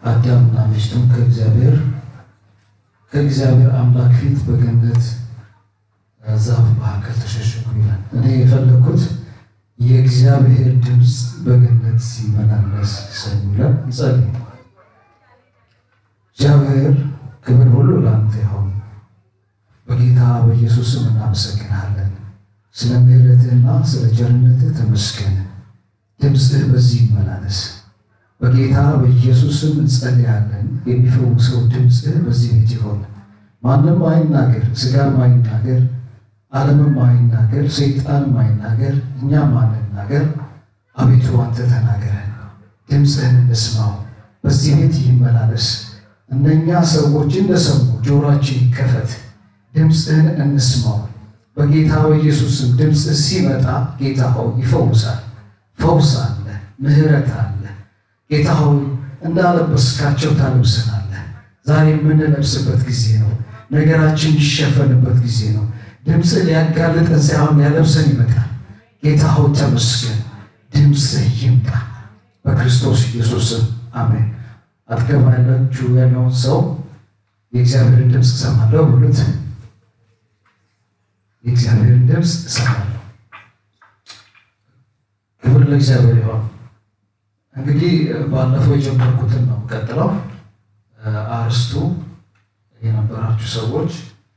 አዳምና ሚስቱም ከእግዚአብሔር ከእግዚአብሔር አምላክ ፊት በገነት ዛፍ መካከል ተሸሸጉ ይላል። እኔ የፈለግኩት የእግዚአብሔር ድምፅ በገነት ሲመላለስ ሰሙ ይላል። እንጸልይ። እግዚአብሔር ክብር ሁሉ ለአንተ ይሁን። በጌታ በኢየሱስ ስም እናመሰግናለን። ስለ ምሕረትህና ስለ ቸርነትህ ተመስገን። ድምፅህ በዚህ ይመላለስ። በጌታ በኢየሱስ ስም እንጸልያለን። የሚፈውሰው ድምፅህ በዚህ ቤት ይሆን። ማንም አይናገር፣ ስጋም አይናገር፣ ዓለምም አይናገር፣ ሰይጣንም አይናገር፣ እኛም አንናገር። አቤቱ አንተ ተናገረን፣ ድምፅህን እንስማው። በዚህ ቤት ይመላለስ። እነኛ ሰዎች እንደሰሙ ጆሮአችን ይከፈት፣ ድምፅህን እንስማው። በጌታ በኢየሱስ ስም ድምፅህ ሲመጣ ጌታ ሆይ ይፈውሳል። ፈውስ አለ፣ ምሕረት አለ። ጌታ ሆይ እንዳለበስካቸው ታለብሰናለህ። ዛሬ የምንለብስበት ጊዜ ነው። ነገራችን የሚሸፈንበት ጊዜ ነው። ድምፅህ ሊያጋልጠን ሳይሆን ሊያለብሰን ይመጣል። ጌታ ሆይ ተመስገን። ድምፅህ ይምጣ በክርስቶስ ኢየሱስ ስም አሜን። አጠገብ ያላችሁ ያለውን ሰው የእግዚአብሔርን ድምፅ እሰማለሁ ብሉት። የእግዚአብሔርን ድምፅ እሰማለሁ። ክብር ለእግዚአብሔር ይሆን። እንግዲህ ባለፈው የጀመርኩትን ነው ቀጥለው አርስቱ የነበራችሁ ሰዎች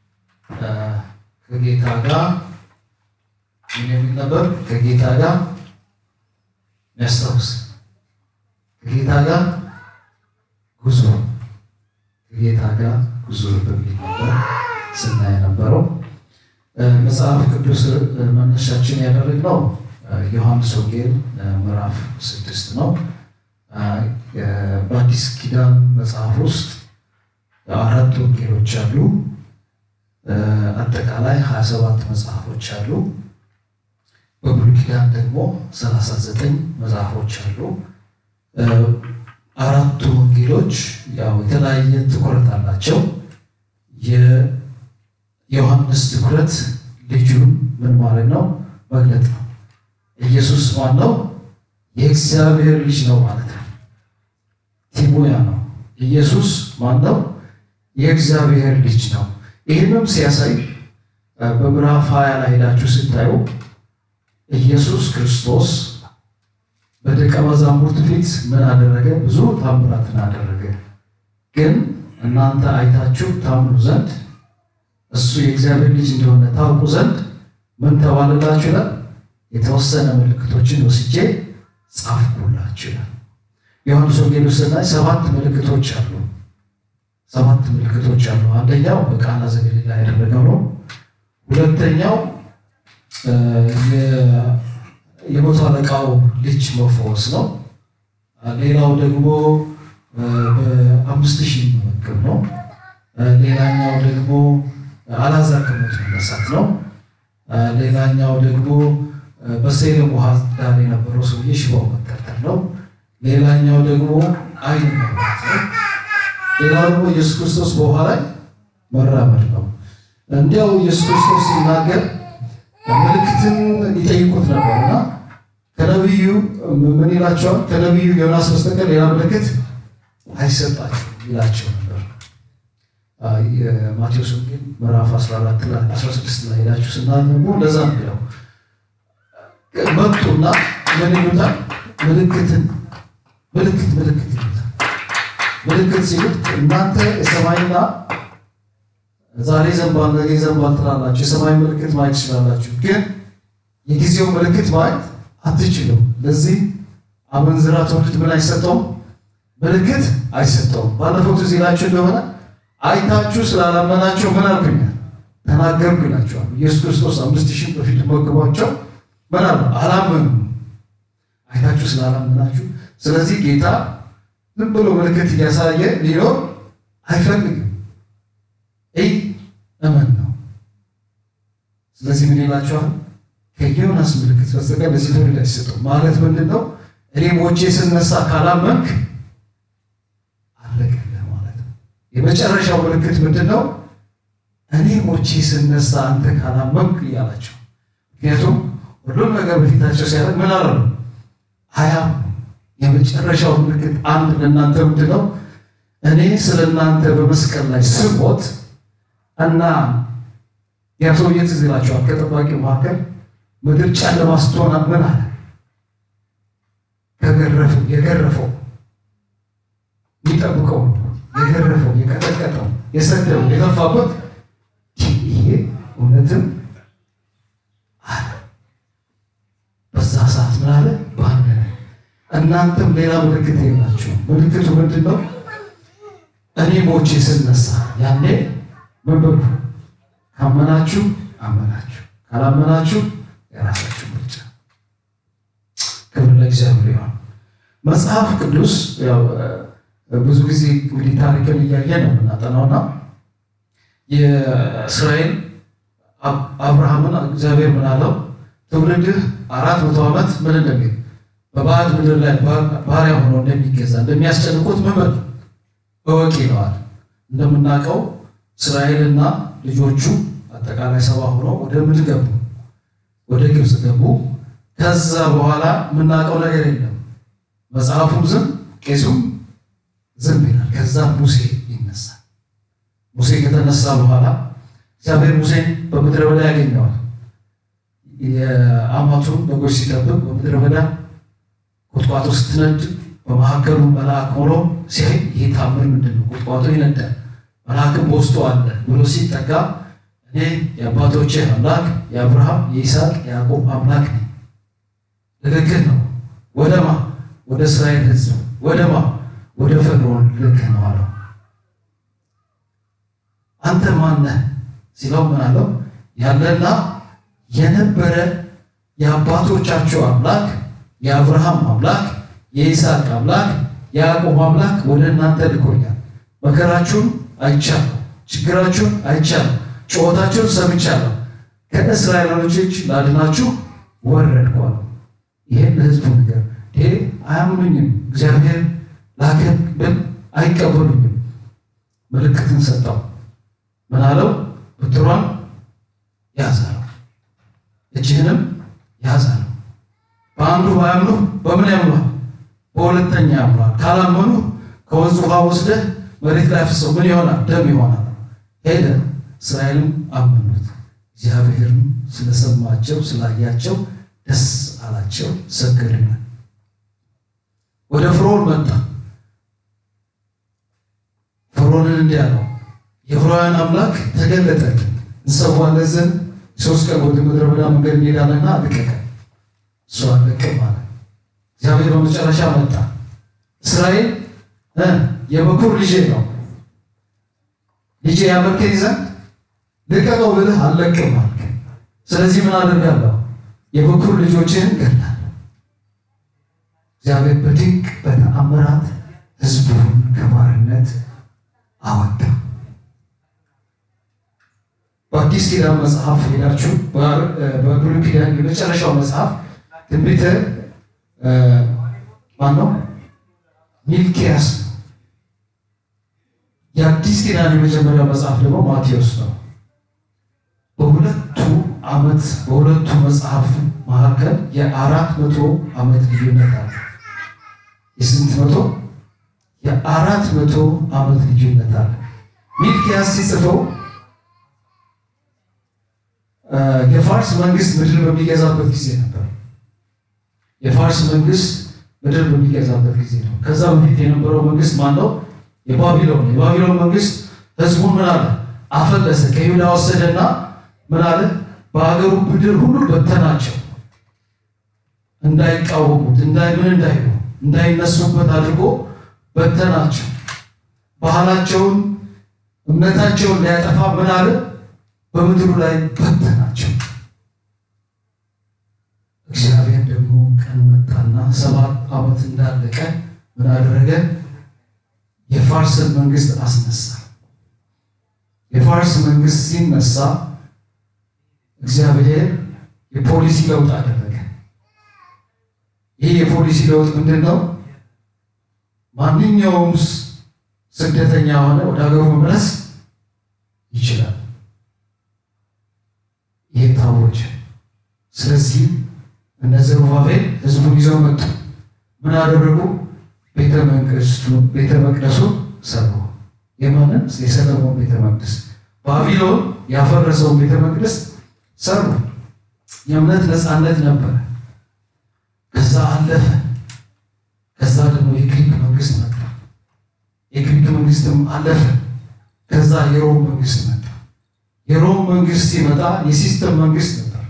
ከጌታ ጋር ምን የሚል ነበር? ከጌታ ጋር የሚያስታውስ ከጌታ ጋር ጉዞ ከጌታ ጋር ጉዞ በሚል ነበር ስናይ የነበረው። መጽሐፍ ቅዱስ መነሻችን ያደረግነው ዮሐንስ ወንጌል ምዕራፍ ስድስት ነው። በአዲስ ኪዳን መጽሐፍ ውስጥ አራት ወንጌሎች አሉ። አጠቃላይ ሀያ ሰባት መጽሐፎች አሉ። በብሉይ ኪዳን ደግሞ ሰላሳ ዘጠኝ መጽሐፎች አሉ። አራቱ ወንጌሎች ያው የተለያየ ትኩረት አላቸው። የዮሐንስ ትኩረት ልጁን ምን ማለት ነው መግለጥ ነው። ኢየሱስ ማን ነው? የእግዚአብሔር ልጅ ነው ማለት ነው። ቲሞያ ነው። ኢየሱስ ማን ነው? የእግዚአብሔር ልጅ ነው። ይህንም ሲያሳይ በምዕራፍ ሀያ ላይ ሄዳችሁ ስታዩ ኢየሱስ ክርስቶስ በደቀ መዛሙርት ፊት ምን አደረገ? ብዙ ታምራትን አደረገ። ግን እናንተ አይታችሁ ታምኑ ዘንድ እሱ የእግዚአብሔር ልጅ እንደሆነ ታውቁ ዘንድ ምን ተባለላችሁ ይላል? የተወሰነ ምልክቶችን ወስጄ ጻፍኩላችሁ ይላል። ዮሐንስ ወንጌል ውስጥ ስናይ ሰባት ምልክቶች አሉ። ሰባት ምልክቶች አሉ። አንደኛው በቃና ዘገሊላ ያደረገው ነው። ሁለተኛው የመቶ አለቃው ልጅ መፈወስ ነው። ሌላው ደግሞ በአምስት ሺህ መመገብ ነው። ሌላኛው ደግሞ አልዓዛር ከሞት መነሳት ነው። ሌላኛው ደግሞ በሴሎም ውሃ ዳር የነበረው ሰውዬ ሽባው መተርተር ነው። ሌላኛው ደግሞ ዓይን መብራት ነው። ሌላው ደግሞ ኢየሱስ ክርስቶስ በውሃ ላይ መራመድ ነው። እንዲያው ኢየሱስ ክርስቶስ ሲናገር ምልክትን ይጠይቁት ነበርና ከነቢዩ ምን ይላቸዋል? ከነቢዩ ዮናስ በስተቀር ሌላ ምልክት አይሰጣቸው ይላቸው ነበር። የማቴዎስ ወንጌል ምዕራፍ 14 ላይ 16 ላይ ሄዳችሁ ስናነቡ እንደዛ ነው። መጡና ምን ይሉታል? ምልክትን ምልክት ምልክት ይሉታል። ምልክት ሲሉት እናንተ የሰማይና ዛሬ ዘንባል ነገ ዘንባል ትላላችሁ፣ የሰማይ ምልክት ማየት ትችላላችሁ፣ ግን የጊዜው ምልክት ማየት አትችሉም። ለዚህ አመንዝራ ትውልድ ምን አይሰጠውም? ምልክት አይሰጠውም። ባለፈው ትዝ ይላችሁ እንደሆነ አይታችሁ ስላላመናቸው ምን አልኩኛል ተናገርኩ ይላቸዋል። ኢየሱስ ክርስቶስ አምስት ሺህ በፊት መግቧቸው ምን አሉ? አላመኑም። አይታችሁ ስላላመናችሁ። ስለዚህ ጌታ ዝም ብሎ ምልክት እያሳየ ሊኖር አይፈልግም። ይህ እመን ነው። ስለዚህ ምን ይላቸዋል? ከዮናስ ምልክት በስተቀር ለዚህ ትውልድ አይሰጠውም። ማለት ምንድን ነው? እኔ ሞቼ ስነሳ ካላመንክ አለቀልህ ማለት ነው። የመጨረሻው ምልክት ምንድን ነው? እኔ ሞቼ ስነሳ አንተ ካላመንክ እያላቸው። ምክንያቱም ሁሉም ነገር በፊታቸው ሲያደርግ ምን አለ አያምኑ። የመጨረሻው ምልክት አንድ ለእናንተ ምንድን ነው? እኔ ስለ እናንተ በመስቀል ላይ ስሞት እና ያ ሰውዬ ትዝ ይላቸዋል። ከጠባቂው መካከል ምድር ጨለማ ስትሆን ምን አለ? ከገረፈው የገረፈው የሚጠብቀው የገረፈው የቀጠቀጠው የሰደው የገፋበት ይሄ እውነትም አለ። በዛ ሰዓት ምን አለ? ባነነ። እናንተም ሌላ ምልክት የላችሁ። ምልክቱ ምንድን ነው? እኔ ሞቼ ስነሳ ያኔ ምን በሉ? ካመናችሁ አመናችሁ፣ ካላመናችሁ የራሳችሁ ምርጫ። ክብር ለእግዚአብሔር ይሁን። መጽሐፍ ቅዱስ ያው ብዙ ጊዜ እንግዲህ ታሪክን እያየ ነው የምናጠናውና የእስራኤል አብርሃምን እግዚአብሔር ምን አለው? ትውልድህ አራት መቶ ዓመት ምን እንደሚል በባዕድ ምድር ላይ ባሪያ ሆኖ እንደሚገዛ እንደሚያስጨንቁት ምን እወቅ ይለዋል። እንደምናውቀው እስራኤልና ልጆቹ አጠቃላይ ሰባ ሆኖ ወደ ምን ገቡ? ወደ ግብፅ ገቡ። ከዛ በኋላ የምናውቀው ነገር የለም። መጽሐፉም ዝም ቄሱም ዝም ይላል። ከዛ ሙሴ ይነሳል። ሙሴ ከተነሳ በኋላ እግዚአብሔር ሙሴን በምድረ በዳ ያገኘዋል። የአማቱን በጎች ሲጠብቅ በምድረ በዳ ቁጥቋጦ ስትነድ በመካከሉ መልአክ ሆኖ ሲያይ ይህ ታምር ምንድን ነው? ቁጥቋጦ ይነዳል፣ መልአክም በውስጡ አለ ብሎ ሲጠጋ እኔ የአባቶቼ አምላክ የአብርሃም የይስሐቅ የያዕቆብ አምላክ ነኝ፣ ልልክህ ነው። ወደማ ወደ እስራኤል ሕዝብ ወደማ ወደ ፈርዖን ልልክህ ነው አለው። አንተ ማነህ ሲለው ምን አለው? ያለና የነበረ የአባቶቻቸው አምላክ የአብርሃም አምላክ የይስሐቅ አምላክ የያዕቆብ አምላክ ወደ እናንተ ልኮኛል። መከራችሁን አይቻለሁ፣ ችግራችሁን አይቻለሁ፣ ጩኸታችሁን ሰምቻለሁ። ከእስራኤላውያን እጅ ላድናችሁ ወረድኩ አለው። ይሄን ለሕዝቡ ነገር ይሄ አያምኑኝም፣ እግዚአብሔር ላከን ብል አይቀበሉኝም። ምልክትን ሰጠው። ምን አለው? ብትሯን ያዝ አለው። እጅህንም ያዝ አለው። በአንዱ ባያምኑ በምን ያምኗል? በሁለተኛ ያምኗል። ካላመኑ ከወንዝ ውሃ ወስደህ መሬት ላይ አፍሰው ምን ይሆናል? ደም ይሆናል። ሄደ። እስራኤልም አመኑት። እግዚአብሔርም ስለሰማቸው ስላያቸው ደስ አላቸው፣ ሰገዱለት። ወደ ፍርዖን መጣ። ፍርዖንን እንዲህ አለው፣ የዕብራውያን አምላክ ተገለጠልን፣ እንሰዋለን ዘንድ ሶስት ቀን ወደ ምድረ በዳ መንገድ እንሄዳለንና ልቀቀን። እሱ አለቅም አለ። እግዚአብሔር በመጨረሻ መጣ። እስራኤል የበኩር ልጄ ነው፣ ልጄ ያመልከኝ ዘንድ ልቀቀው ብልህ አለቅም አልክ። ስለዚህ ምን አደርጋለሁ? የበኩር ልጆችህን እገድላለሁ። እግዚአብሔር በድንቅ በተአምራት ሕዝቡን ከባርነት አወጣ። በአዲስ ኪዳን መጽሐፍ ሄዳችሁ በብሉይ ኪዳን የመጨረሻው መጽሐፍ ትንቢተ ማነው? ሚልኪያስ ነው። የአዲስ ኪዳን የመጀመሪያው መጽሐፍ ደግሞ ማቴዎስ ነው። በሁለቱ ዓመት በሁለቱ መጽሐፍ መካከል የአራት መቶ ዓመት ልዩነት አለ። የስንት መቶ? የአራት መቶ ዓመት ልዩነት አለ። ሚልኪያስ ሲጽፈው የፋርስ መንግስት ምድር በሚገዛበት ጊዜ ነበር። የፋርስ መንግስት ምድር በሚገዛበት ጊዜ ነው። ከዛ በፊት የነበረው መንግስት ማን ነው? የባቢሎን የባቢሎን መንግስት ህዝቡን ምን አለ? አፈለሰ። ከይሁዳ ወሰደና ምን አለ? በሀገሩ ምድር ሁሉ በተናቸው። እንዳይቃወሙት እንዳይ ምን እንዳይሉ እንዳይነሱበት አድርጎ በተናቸው። ባህላቸውን እምነታቸውን ሊያጠፋ ምን አለ? በምድሩ ላይ በተናቸው። እግዚአብሔር ደግሞ ቀን መጣና ሰባት ዓመት እንዳለቀ ምን አደረገ? የፋርስን መንግስት አስነሳ። የፋርስ መንግስት ሲነሳ እግዚአብሔር የፖሊሲ ለውጥ አደረገ። ይህ የፖሊሲ ለውጥ ምንድን ነው? ማንኛውም ስደተኛ ሆነ ወደ ሀገሩ መመለስ ይችላል። ይህ ታወጀ። ስለዚህ እነ ዘሩባቤል ህዝቡን ይዘው መጡ። ምን አደረጉ? ቤተ መንግስቱ ቤተ መቅደሱን ሰሩ። የማንን የሰለሞን ቤተ መቅደስ ባቢሎን ያፈረሰውን ቤተ መቅደስ ሰሩ። የእምነት ነፃነት ነበረ። ከዛ አለፈ። ከዛ ደግሞ የግሪክ መንግስት መጣ። የግሪክ መንግስትም አለፈ። ከዛ የሮም መንግስት መጣ። የሮም መንግስት ሲመጣ የሲስተም መንግስት ነበር።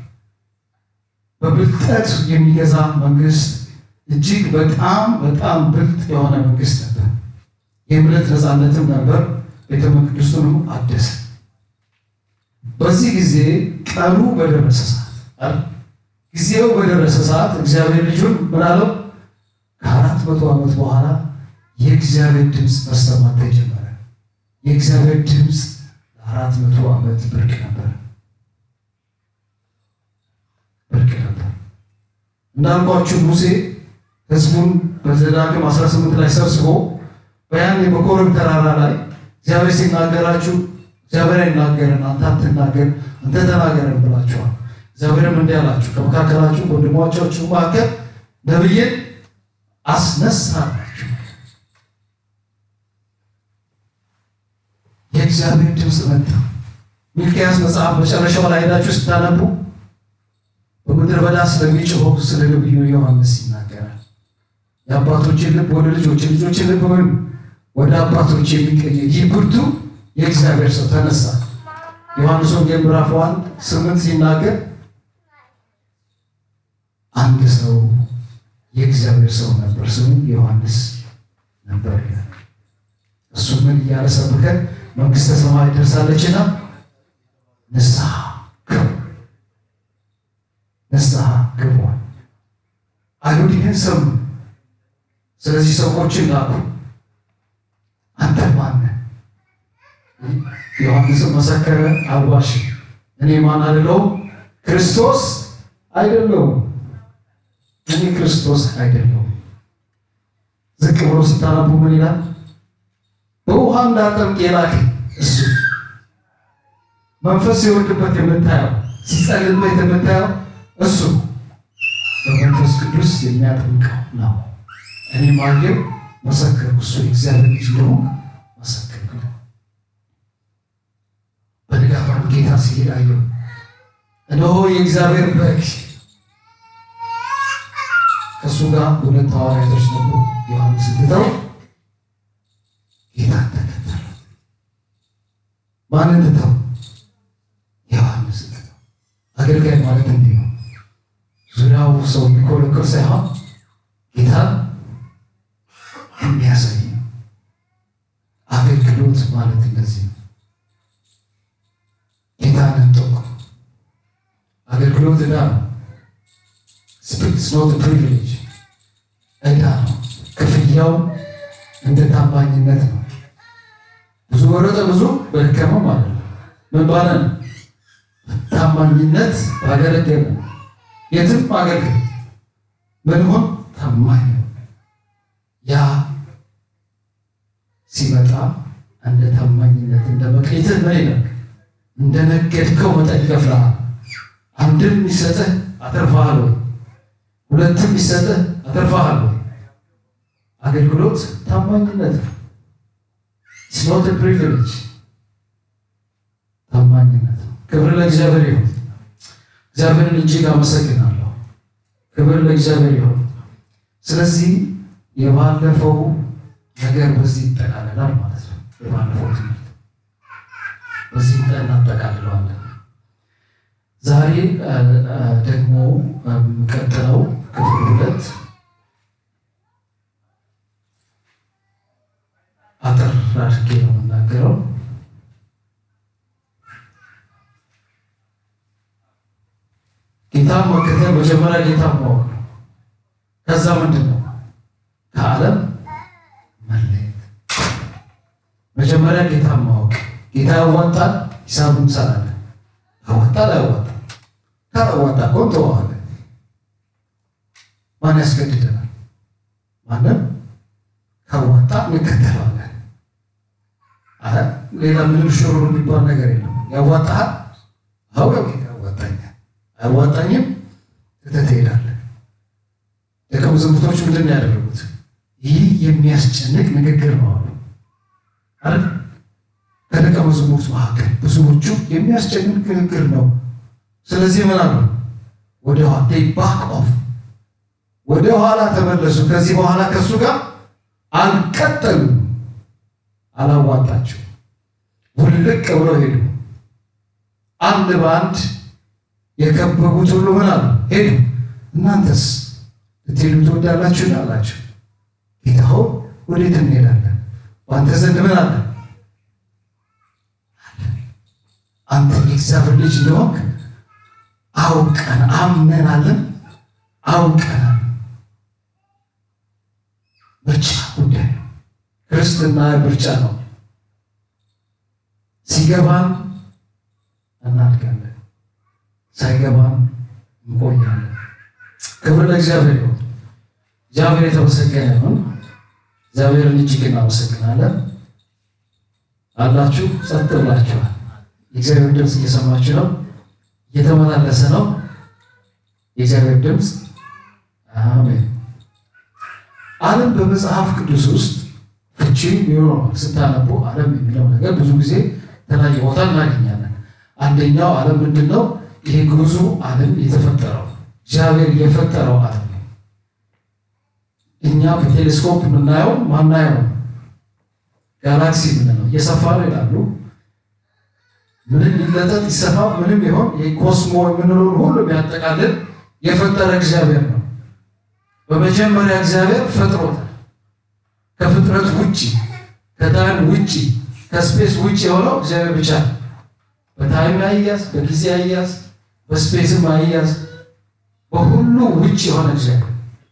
በብልጠት የሚገዛ መንግስት፣ እጅግ በጣም በጣም ብልጥ የሆነ መንግስት ነበር። የእምነት ነፃነትም ነበር። ቤተ መቅደሱንም አደሰ። በዚህ ጊዜ ቀኑ በደረሰ ሰዓት ጊዜው በደረሰ ሰዓት እግዚአብሔር ልጁን ምን አለው? ከአራት መቶ ዓመት በኋላ የእግዚአብሔር ድምፅ መሰማት ተጀመረ። የእግዚአብሔር ድምፅ ለአራት መቶ ዓመት ብርቅ ነበር ብርቅ ነበር። እንዳልኳችሁ ሙሴ ህዝቡን በዘዳግም 18 ላይ ሰብስቦ በያኔ በኮረብ ተራራ ላይ እግዚአብሔር ሲናገራችሁ እግዚአብሔር አይናገርን አንተ አትናገር አንተ ተናገርን ብላችኋል። እግዚአብሔርም እንዲህ አላችሁ ከመካከላችሁ ወንድሞቻችሁ መካከል ነብይን አስነሳላችሁ። የእግዚአብሔር ድምፅ መጣ። ሚልክያስ መጽሐፍ መጨረሻው ላይ ሄዳችሁ ስታነቡ በምድረ በዳ ስለሚጮኸው ስለ ነቢዩ ዮሐንስ ይናገራል። የአባቶችን ልብ ወደ ልጆች ልጆችን ልብ ምን ወደ አባቶች የሚቀይር ይህ ብርቱ የእግዚአብሔር ሰው ተነሳ። ዮሐንስ ወንጌል ምዕራፍ አንድ ስምንት ሲናገር አንድ ሰው የእግዚአብሔር ሰው ነበር፣ ስሙ ዮሐንስ ነበር ይላል። እሱ ምን እያለ ሰብከ መንግስተ ሰማይ ደርሳለችና ንስሐ ግቡ፣ ንስሐ ግቧል። አይሁድ ይህን ሰሙ። ስለዚህ ሰዎችን ላኩ። አንተ ማነህ? ዮሐንስም መሰከረ፣ አልዋሽም። እኔ ማን አልለውም፣ ክርስቶስ አይደለሁም። እኔ ክርስቶስ አይደለሁም። ዝቅ ብሎ ስታነቡ ምን ይላል? በውሃ እንዳጠምቅ የላከኝ እሱ መንፈስ ሲወርድበት የምታየው ሲጸልይበት የምታየው እሱ በመንፈስ ቅዱስ የሚያጠምቀው ነው። እኔ ማየው መሰከርኩ፣ እሱ የእግዚአብሔር ልጅ እንደሆነ መሰከርኩ። በንጋቱ ጌታ ሲሄድ አየሁ፣ እነሆ የእግዚአብሔር በግ ከእሱ ጋር ሁለት ሐዋርያቶች ነበሩ። ዮሐንስ ትተው ጌታን ተከተሉ። ማንን ትተው? ዮሐንስ ትተው። አገልጋይ ማለት እንዲህ ነው። ዙሪያው ሰው የሚኮለኮል ሳይሆን ጌታን የሚያሳይ ነው። አገልግሎት ማለት እንደዚህ ነው። ጌታን እንጠቁ። አገልግሎት ዕዳ ነው። ስፒሪትስ ኖት ፕሪቪሌጅ ዕዳ ነው። ክፍያው እንደ ታማኝነት ነው። ብዙ ወረጠ ብዙ በደከመው ማለት ነው። ምን ባለ ነው? ታማኝነት ባገለገለ የትም አገልግል ምን ሆን ታማኝ ነው። ያ ሲመጣ እንደ ታማኝነት እንደ መቅየትህ ምን ይላል? እንደ ነገድከው መጠን ይከፍልሃል። አንድም የሚሰጥህ አተርፈሃል ወይ? ሁለትም የሚሰጥህ አተርፈሃል ወይ? አገልግሎት ታማኝነት ነው። ስኖት ፕሪቪሌጅ ታማኝነት ነው። ክብር ለእግዚአብሔር ይሁን። እግዚአብሔርን እጅግ አመሰግናለሁ። ክብር ለእግዚአብሔር ይሁን። ስለዚህ የባለፈው ነገር በዚህ ይጠቃልላል ማለት ነው። የባለፈው ትምህርት በዚህ ቀን እናጠቃልለዋለን። ዛሬ ደግሞ የሚቀጥለው ክፍል ሁለት አጠር አድርጌ ነው የምናገረው። ጌታን መከተል መጀመሪያ ጌታን ማወቅ ነው። ከዛ ምንድን ነው ከዓለም መለየት። መጀመሪያ ጌታን ማወቅ። ጌታ ያዋጣል፣ ሂሳብ እንሰራለን። ያዋጣል አያዋጣም? ካላዋጣ እኮ እንተዋዋለን። ማን ያስገድደናል? ማንም ካዋጣ እንከተለዋለን። አረ ሌላ ምንም ሽሩሩ የሚባል ነገር የለም። ያዋጣሃል? አዎ ጌታ ያዋጣኛል። አያዋጣኝም? ትተህ ትሄዳለህ። ደቀ መዛሙርቶች ምንድን ነው ያደረጉት? ይህ የሚያስጨንቅ ንግግር ነው አሉ አይደል? መዛሙርት መካከል ብዙዎቹ የሚያስጨንቅ ንግግር ነው። ስለዚህ ምን አሉ? ወደ ባክ ኦፍ ወደ ኋላ ተመለሱ። ከዚህ በኋላ ከእሱ ጋር አልቀጠሉም። አላዋጣቸው ውልቅ ብለው ሄዱ። አንድ በአንድ የከበቡት ሁሉ ምን አሉ? ሄዱ። እናንተስ ልትሄዱ ትወዳላችሁ? አላቸው። ጌታ ሆይ ወዴት እንሄዳለን? በአንተ ዘንድ ምን አለ? አንተ የእግዚአብሔር ልጅ እንደሆንክ አውቀን አምነናለን፣ አውቀናል። ምርጫ ጉዳይ ነው። ክርስትና ምርጫ ነው። ሲገባን እናድጋለን፣ ሳይገባን እንቆያለን። ክብር ለእግዚአብሔር ይሁን። እግዚአብሔር የተመሰገነ ይሁን። እግዚአብሔርን እጅግ እናመሰግናለን። አላችሁ ጸጥ ብላችኋል። የእግዚአብሔር ድምፅ እየሰማችሁ ነው፣ እየተመላለሰ ነው የእግዚአብሔር ድምፅ። አሜን። ዓለም በመጽሐፍ ቅዱስ ውስጥ ፍቺ ይኖረዋል። ስታነቡ ዓለም የሚለው ነገር ብዙ ጊዜ የተለያየ ቦታ እናገኛለን። አንደኛው ዓለም ምንድን ነው? ይሄ ግዙ ዓለም የተፈጠረው እግዚአብሔር የፈጠረው ዓለም ነው። እኛ በቴሌስኮፕ የምናየው ማናየው ጋላክሲ ምንለው እየሰፋ ነው ይላሉ። ምንም ሊለጠጥ ይሰፋ ምንም ይሆን የኮስሞ የምንለውን ሁሉ የሚያጠቃልል የፈጠረ እግዚአብሔር ነው። በመጀመሪያ እግዚአብሔር ፈጥሮታል። ከፍጥረት ውጭ ከታይም ውጭ ከስፔስ ውጭ የሆነው እግዚአብሔር ብቻ ነው። በታይም አያዝ፣ በጊዜ አያዝ፣ በስፔስም አያዝ፣ በሁሉ ውጭ የሆነ እግዚአብሔር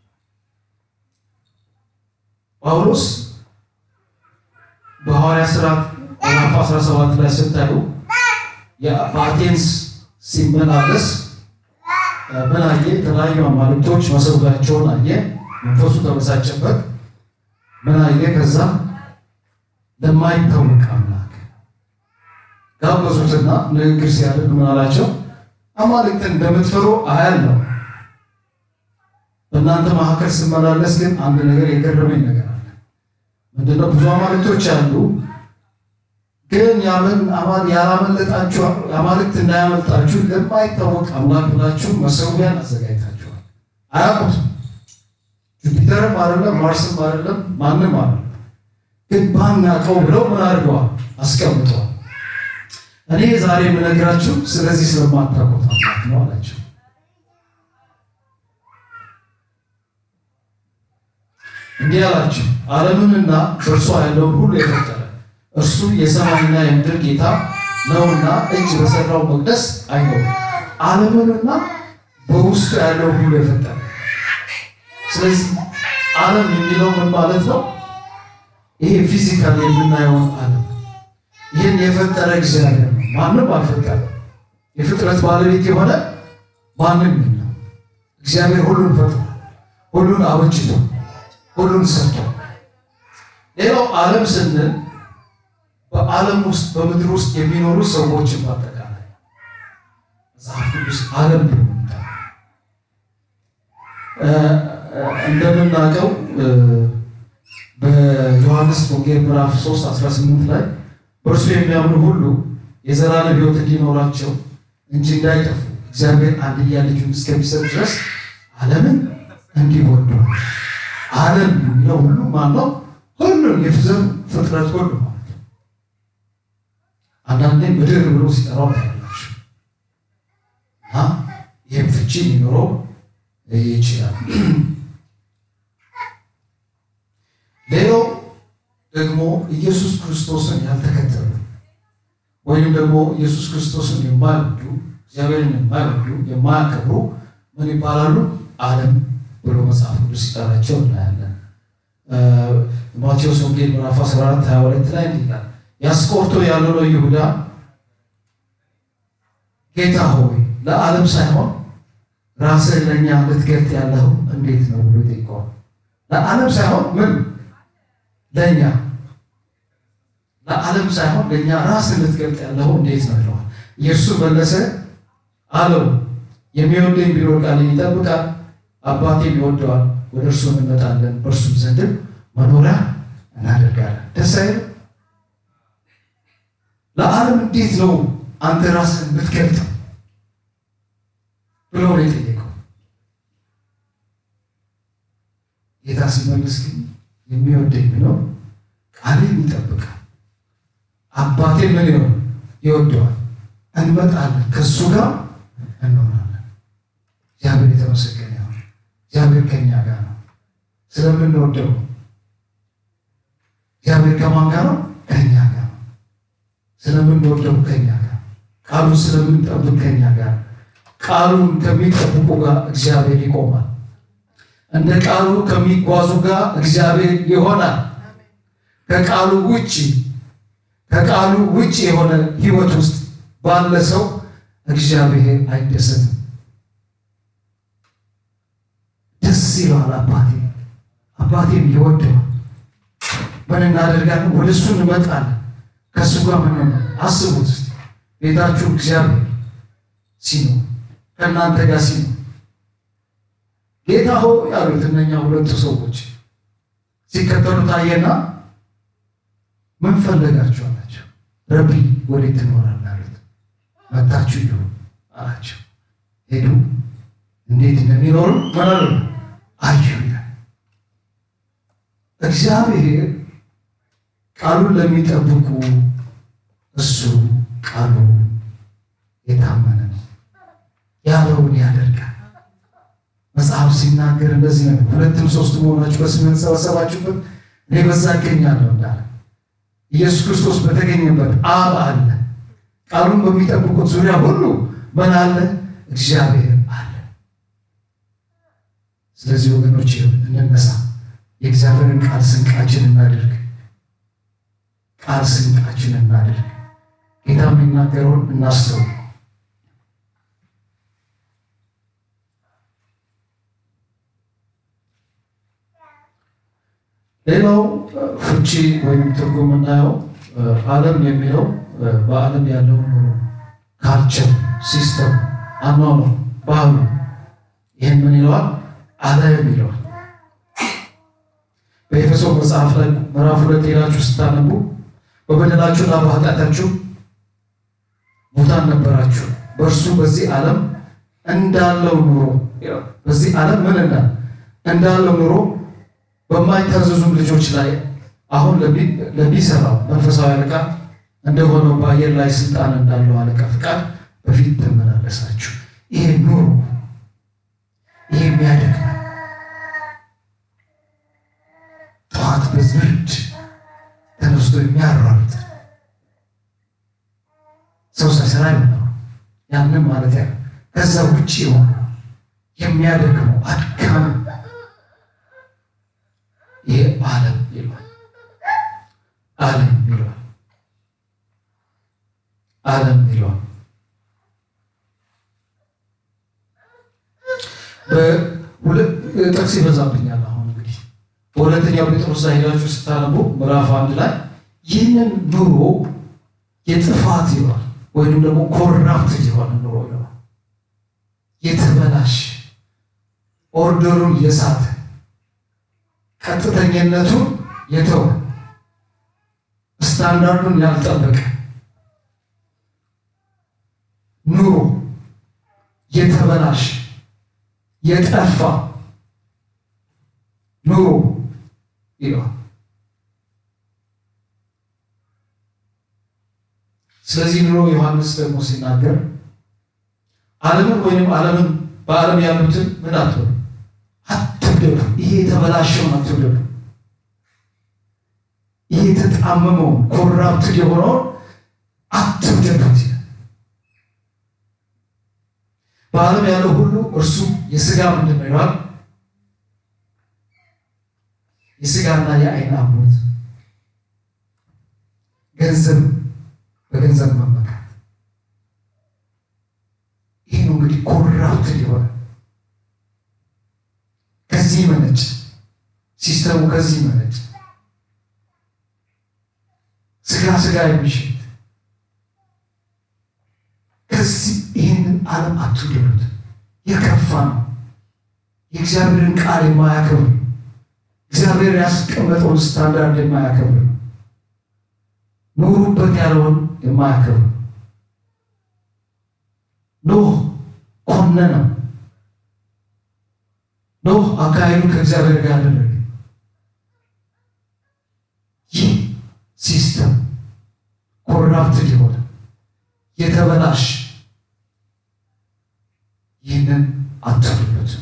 ጳውሎስ በሐዋርያ ሥራ ምዕራፍ 17 ላይ ስታዩ በአቴንስ ሲመላለስ ምን አየ? የተለያዩ አማልክቶች መሰዊያቸውን አየ። መንፈሱ ተበሳጨበት። ምን አየ? ከዛ ለማይታወቅ አምላክ ጋበዙትና ንግግር ሲያደርግ ምን አላቸው? አማልክትን እንደምትፈሩ አያለሁ። በእናንተ መካከል ስመላለስ ግን አንድ ነገር የገረመኝ ነገር አለ። ምንድነው? ብዙ አማልክቶች አሉ ግን ያላመለጣችሁ አማልክት እንዳያመልጣችሁ ለማይታወቅ አምላክ ብላችሁ መሰዊያን አዘጋጅታችኋል። አያውቁትም። ጁፒተርም አይደለም ማርስም አይደለም ማንም አይደለም። ግን ባናውቀው ብለው ምን አድርገዋል? አስቀምጠዋል። እኔ ዛሬ የምነግራችሁ ስለዚህ ስለማታውቁት አምላክ ነው አላቸው። እንዲህ አላቸው፣ ዓለምንና በእርሷ ያለውን ሁሉ የፈጠረ እርሱ የሰማይና የምድር ጌታ ነውና እጅ በሰራው መቅደስ አይኖርም። ዓለምንና በውስጡ ያለው ሁሉ የፈጠረ። ስለዚህ ዓለም የሚለው ምን ማለት ነው? ይሄ ፊዚካል የምናየውን ዓለም ይህን የፈጠረ እግዚአብሔር ነው። ማንም አልፈጠረም። የፍጥረት ባለቤት የሆነ ማንም የለም። እግዚአብሔር ሁሉን ፈጥሮ ሁሉን አበጅቶ ሁሉን ሰርቶ ሌላው ዓለም ስንል በዓለም ውስጥ በምድር ውስጥ የሚኖሩ ሰዎችን በአጠቃላይ መጽሐፍ ቅዱስ ዓለም ብሎ እንደምናውቀው በዮሐንስ ወንጌል ምዕራፍ 3 18 ላይ በእርሱ የሚያምኑ ሁሉ የዘላለም ሕይወት እንዲኖራቸው እንጂ እንዳይጠፉ እግዚአብሔር አንድያ ልጁን እስከሚሰጥ ድረስ ዓለምን እንዲህ ወዷል። ዓለም የሚለው ሁሉ ማነው? ሁሉን የፍዘሩ ፍጥረት ሁሉ ማለት ነው። አንዳንዴ ምድር ብሎ ሲጠራው ታያላችሁ እና ይህም ፍቺ ሊኖረው ይችላል። ሌላው ደግሞ ኢየሱስ ክርስቶስን ያልተከተሉ ወይም ደግሞ ኢየሱስ ክርስቶስን የማይወዱ እግዚአብሔርን የማይወዱ የማያከብሩ ምን ይባላሉ? ዓለም ብሎ መጽሐፍ ቅዱስ ሲጠራቸው እናያለን። ማቴዎስ ወንጌል ምዕራፍ 14 22 ላይ እንዲህ ይላል፣ ያስቆርቶ ያልሆነው ይሁዳ ጌታ ሆይ ለዓለም ሳይሆን ራስህን ለእኛ ልትገልጥ ያለው እንዴት ነው ብሎ ይጠይቀዋል። ለዓለም ሳይሆን ምን ለእኛ ለዓለም ሳይሆን ለእኛ ራስን ልትገልጥ ያለው እንዴት ነው ይለዋል። ኢየሱስ መለሰ አለው የሚወደኝ ቢኖር ቃሌን ይጠብቃል፣ አባቴም ይወደዋል፣ ወደ እርሱ እንመጣለን፣ በእርሱም ዘንድም መኖሪያ እናደርጋለን። ደስ አይልም? ለዓለም እንዴት ነው አንተ ራስን የምትገልጠው ብሎ ነው የጠየቀው። ጌታ ሲመልስ ግን የሚወደኝ ብለው ቃሌን ይጠብቃል፣ አባቴ ምን ይሆን ይወደዋል፣ እንመጣለን፣ ከእሱ ጋር እንሆናለን። እግዚአብሔር የተመሰገነ ይሁን። እግዚአብሔር ከኛ ጋር ነው ስለምንወደው እግዚአብሔር ከማን ጋር ነው? ከኛ ጋር ነው። ስለምንወደው ከኛ ጋር ቃሉን ስለምንጠብቅ ከኛ ጋር ቃሉን ከሚጠብቁ ጋር እግዚአብሔር ይቆማል። እንደ ቃሉ ከሚጓዙ ጋር እግዚአብሔር ይሆናል። ከቃሉ ውጭ ከቃሉ ውጭ የሆነ ሕይወት ውስጥ ባለ ሰው እግዚአብሔር አይደሰትም። ደስ ይለዋል። አባቴ አባቴም ይወደዋል። ምን እናደርጋለን? ወደ እሱ እንመጣለን። ከእሱ ጋር ምን አስቡት እስኪ ቤታችሁ እግዚአብሔር ሲኖር ከእናንተ ጋር ሲኖር ጌታ ሆይ ያሉት እነኛ ሁለቱ ሰዎች ሲከተሉ ታየና ምን ፈለጋችሁ አላቸው። ረቢ ወዴት ትኖራለህ አሉት። መታችሁ ይሁ አላቸው። ሄዱ። እንዴት እንደሚኖሩ መረሩ አዩ ይላል እግዚአብሔር ቃሉን ለሚጠብቁ እሱ ቃሉ የታመነ ነው፣ ያለውን ያደርጋል። መጽሐፍ ሲናገር እንደዚህ ነው፣ ሁለትም ሶስት መሆናችሁ በስሜ የተሰበሰባችሁበት እኔ በዛ እገኛለሁ እንዳለ ኢየሱስ ክርስቶስ በተገኘበት አብ አለ። ቃሉን በሚጠብቁት ዙሪያ ሁሉ ምን አለ? እግዚአብሔር አለ። ስለዚህ ወገኖች እንነሳ፣ የእግዚአብሔርን ቃል ስንቃችን እናድርግ ቃል ስንቃችን እናድርግ። ጌታ የሚናገረውን እናስተውል። ሌላው ፍቺ ወይም ትርጉም የምናየው ዓለም የሚለው በዓለም ያለውን ኑሮ፣ ካልቸር፣ ሲስተም፣ አኗኗር፣ ባህሉ ይህን ምን ይለዋል? ዓለም ይለዋል። በኤፌሶ መጽሐፍ ላይ ምዕራፍ ሁለት ሄዳችሁ ስታነቡ በበደላችሁና በኃጢአታችሁ ሙታን ነበራችሁ፣ በእርሱ በዚህ ዓለም እንዳለው ኑሮ በዚህ ዓለም ምን እንዳ እንዳለው ኑሮ በማይታዘዙም ልጆች ላይ አሁን ለሚሰራው መንፈሳዊ አለቃ እንደሆነው በአየር ላይ ስልጣን እንዳለው አለቃ ፍቃድ በፊት ተመላለሳችሁ። ይሄ ኑሮ ይሄ የሚያደክመን ጠዋት በዝብርድ ተነስቶ የሚያሯሩጥ ሰው ሳይሰራ ይሆናል። ያንም ማለት ያ ከዛ ውጭ የሆነ የሚያደክመው አድካሚ ይሄ ዓለም ይሏል። ዓለም ይሏል። ዓለም ይሏል። ጥቅስ ይበዛብኛል። አሁን እንግዲህ በሁለተኛው ጴጥሮስ ላይ ሄዳችሁ ስታነቡ ምዕራፍ አንድ ላይ ይህንን ኑሮ የጥፋት ይሏል ወይም ደግሞ ኮራፕት የሆነ ኑሮ ይሏል። የተበላሽ ኦርደሩን የሳተ ቀጥተኝነቱን የተወ ስታንዳርዱን ያልጠበቀ ኑሮ የተበላሽ የጠፋ ኑሮ ይለዋል። ስለዚህ ኑሮ ዮሐንስ ደግሞ ሲናገር ዓለምን ወይም ዓለምን በዓለም ያሉትን ምን አትበሉ፣ አትውደዱ። ይሄ የተበላሸውን አትውደዱ። ይሄ የተጣመመውን ኮራፕትድ የሆነውን አትውደዱት። በዓለም ያለው ሁሉ እርሱ የሥጋ ምንድን ነው ይለዋል? የሥጋና የዓይን አምሮት፣ ገንዘብ በገንዘብ መመካት። ይህ ነው እንግዲህ ኮራፕትድ የሆነ ከዚህ መነጭ ሲስተሙ ከዚህ መነጭ ስጋ ስጋ የሚሸት ከዚህ ይህንን ዓለም አትውደዱት። የከፋ ነው። የእግዚአብሔርን ቃል የማያከብር እግዚአብሔር ያስቀመጠውን ስታንዳርድ የማያከብር ኑሩበት ያለውን የማያከብር ኖህ ኮነነው። ኖህ አካሄዱ ከእግዚአብሔር ጋር አደረገ። ይህ ሲስተም ኮራፕትድ የሆነ የተበላሽ ይህንን አትሉበት።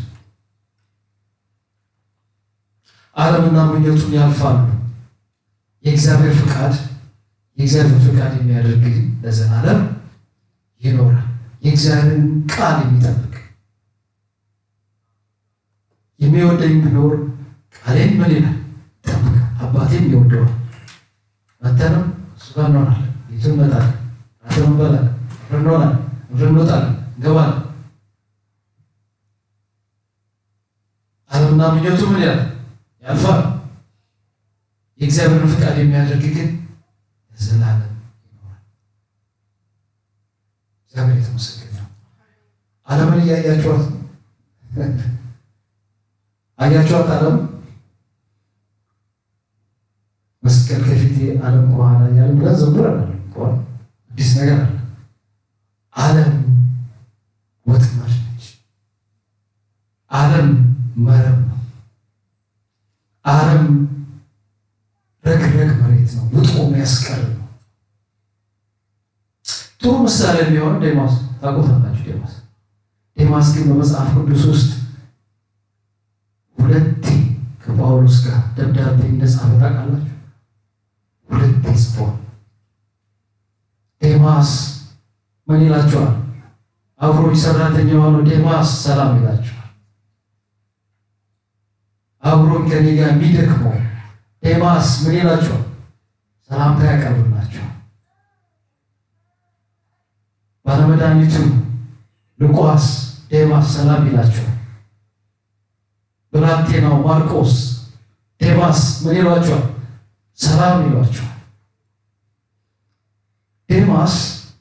ዓለምና ምኞቱን ያልፋሉ። የእግዚአብሔር ፍቃድ የእግዚአብሔር ፍቃድ የሚያደርግ ለዘላለም ይኖራል። የእግዚአብሔርን ቃል የሚጠብቅ የሚወደኝ ቢኖር ቃሌን ምን ይላል ይጠብቃል። አባቴም ይወደዋል። መተንም እሱ ጋር እንሆናለን። ቤቱ እንመጣለን፣ ራትን እንበላለን፣ አብረን እንሆናለን፣ አብረን እንወጣለን፣ እንገባለን። ዓለምና ምኞቱ ምን ያለ ያልፋል። የእግዚአብሔርን ፍቃድ የሚያደርግ ግን ለዘላለም ይኖራል። እግዚአብሔር የተመሰገነ ነው። ዓለምን እያያችኋት አያችኋት? ዓለም መስቀል ከፊቴ ዓለም ከኋላ እያለ ብለን ዘምረን አለ አዲስ ነገር አለ። ዓለም ወጥመድ ነች። ዓለም መረብ ነው። ዓለም ረግረግ መሬት ነው። ውጦ የሚያስቀር ነው። ጥሩ ምሳሌ የሚሆን ዴማስ ታውቁታላችሁ። ዴማስ ዴማስ ግን በመጽሐፍ ቅዱስ ውስጥ ሁለቴ ከጳውሎስ ጋር ደብዳቤ እንደጻፈ ታውቃላችሁ። ሁለቴ ጽፏል። ዴማስ ምን ይላቸዋል? አብሮኝ ሰራተኛ የሆነው ዴማስ ሰላም ይላቸዋል። አብሮኝ ከኔ ጋር የሚደክመው ዴማስ ምን ይላቸዋል? ሰላምታ ያቀርብላቸዋል። ባለመድኃኒቱ ሉቃስ ዴማስ ሰላም ይላቸዋል። ብላቴናው ማርቆስ ዴማስ ምን ይሏቸዋል? ሰላም ይሏቸዋል። ዴማስ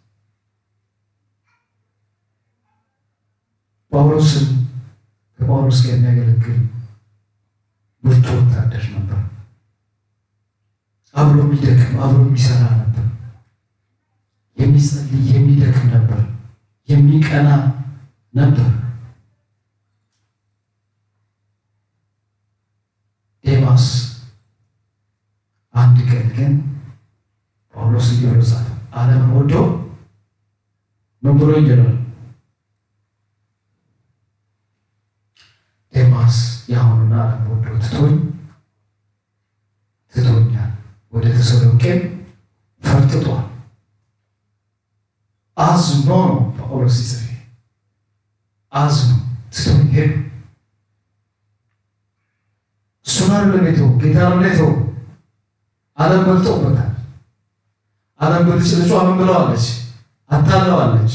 ጳውሎስን ከጳውሎስ ጋር የሚያገለግል ብርቱ ወታደር ነበር። አብሮ የሚደክም አብሮ የሚሰራ ነበር። የሚጸልይ የሚደክም ነበር። የሚቀና ነበር። ዴማስ አንድ ቀን ግን ጳውሎስ እየሮጻል ዓለምን ወዶ ምን ብሎ ይጀራል? ዴማስ የአሁኑን ዓለም ወዶ ትቶኝ ትቶኛል፣ ወደ ተሰሎንቄም ፈርጥጧል። አዝኖ ነው ጳውሎስ ሲጽፍ አዝኖ ትቶኝ ሄዱ። እሱን አይደለም የተወው ጌታ ነው የተወው። ዓለም በልጦበታል። ዓለም ብልጭልጯ ምን ብለዋለች? አታለዋለች።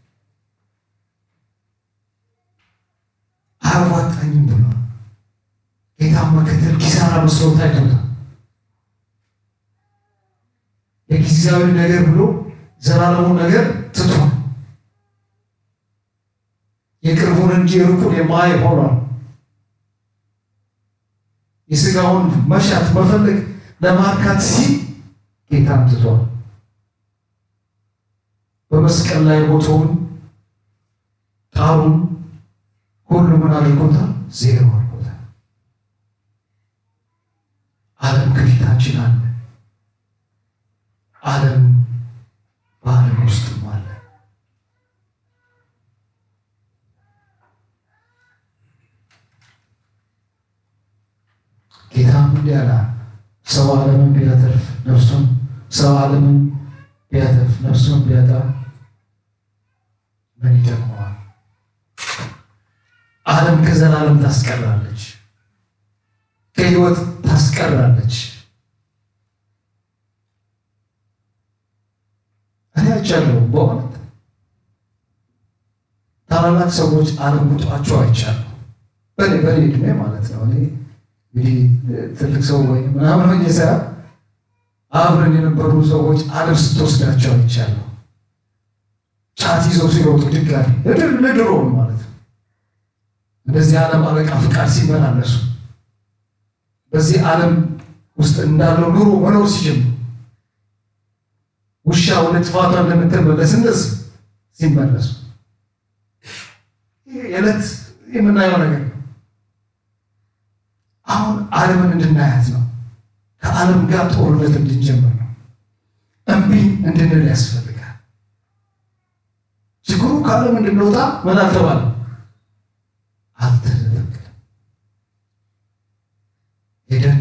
አያዋጣኝም ብሏል። ጌታን መከተል ኪሳራ መስሎ ታይቶታል። የጊዜያዊ ነገር ብሎ ዘላለሙ ነገር ትቷል። የቅርቡን እንጂ የሩቁን የማይ ሆኗል። የስጋውን መሻት መፈለግ ለማርካት ሲል ጌታን ትቷል። በመስቀል ላይ ሞቶውን ጣሩን ሁሉ ምን አድርጎታል? ዜሮ አድርጎታል። ዓለም ከፊታችን አለ። ዓለም በዓለም ውስጥም አለ። ጌታም እንዲህ አለ፣ ሰው ዓለምን ቢያተርፍ ነፍሱን ሰው ዓለምን ቢያተርፍ ነፍሱን ቢያጣ ምን ይጠቅመዋል? ዓለም ከዘላለም ታስቀራለች፣ ከሕይወት ታስቀራለች። እኔ አይቻለሁ። በእውነት ታላላቅ ሰዎች ዓለም ውጧቸው አይቻለሁ። በእኔ በእኔ ዕድሜ ማለት ነው። እኔ እንግዲህ ትልቅ ሰው ወይ ምናምን ሆኜ ሳይሆን አብረን የነበሩ ሰዎች ዓለም ስትወስዳቸው አይቻለሁ። ጫት ይዘው ሲሮጡ ድጋሚ ለድሮ ማለት ነው። እንደዚህ ዓለም አለቃ ፍቃድ ሲመላለሱ በዚህ ዓለም ውስጥ እንዳለው ኑሮ መኖር ሲጀምሩ ውሻ ወደ ጥፋቷ እንደምትመለስ እንደዚህ ሲመለሱ የዕለት የምናየው ነገር ነው። አሁን ዓለምን እንድናያት ነው። ከዓለም ጋር ጦርነት እንድንጀምር ነው። እምቢ እንድንል ያስፈልጋል። ችግሩ ከዓለም እንድንወጣ ምን አልተባለም? አልተደረገም። ሄደን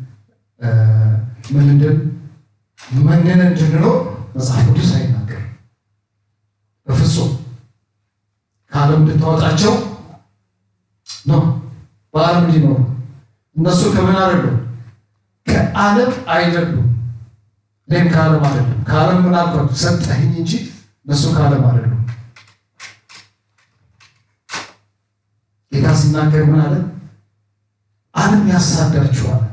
ምን እንድን መንነን እንድንኖር መጽሐፍ ቅዱስ አይናገርም በፍጹም ከዓለም እንድታወጣቸው ነው። በዓለም እንዲኖሩ እነሱ ከምን አይደሉም? ከዓለም አይደሉም። እኔም ከዓለም አይደለም። ከዓለም ምን አልኳቸው? ሰጠኸኝ እንጂ እነሱ ከዓለም አይደሉም። ጌታ ሲናገር ምን አለ? ዓለም ያሳዳችኋል።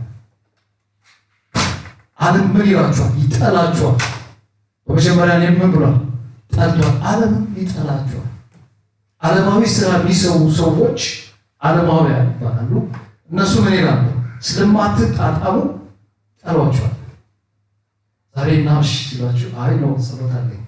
ዓለም ምን ይላችኋል? ይጠላችኋል። በመጀመሪያ እኔም ምን ብሏል? ጠልቷል። ዓለምም ይጠላችኋል። ዓለማዊ ስራ የሚሰሩ ሰዎች ዓለማውያን ይባላሉ። እነሱ ምን ይላሉ? ስለማትጣጣሙ ጠሏቸዋል። ዛሬ ናምሽ ሲሏችሁ አይ ነው ጸሎት አለኝ።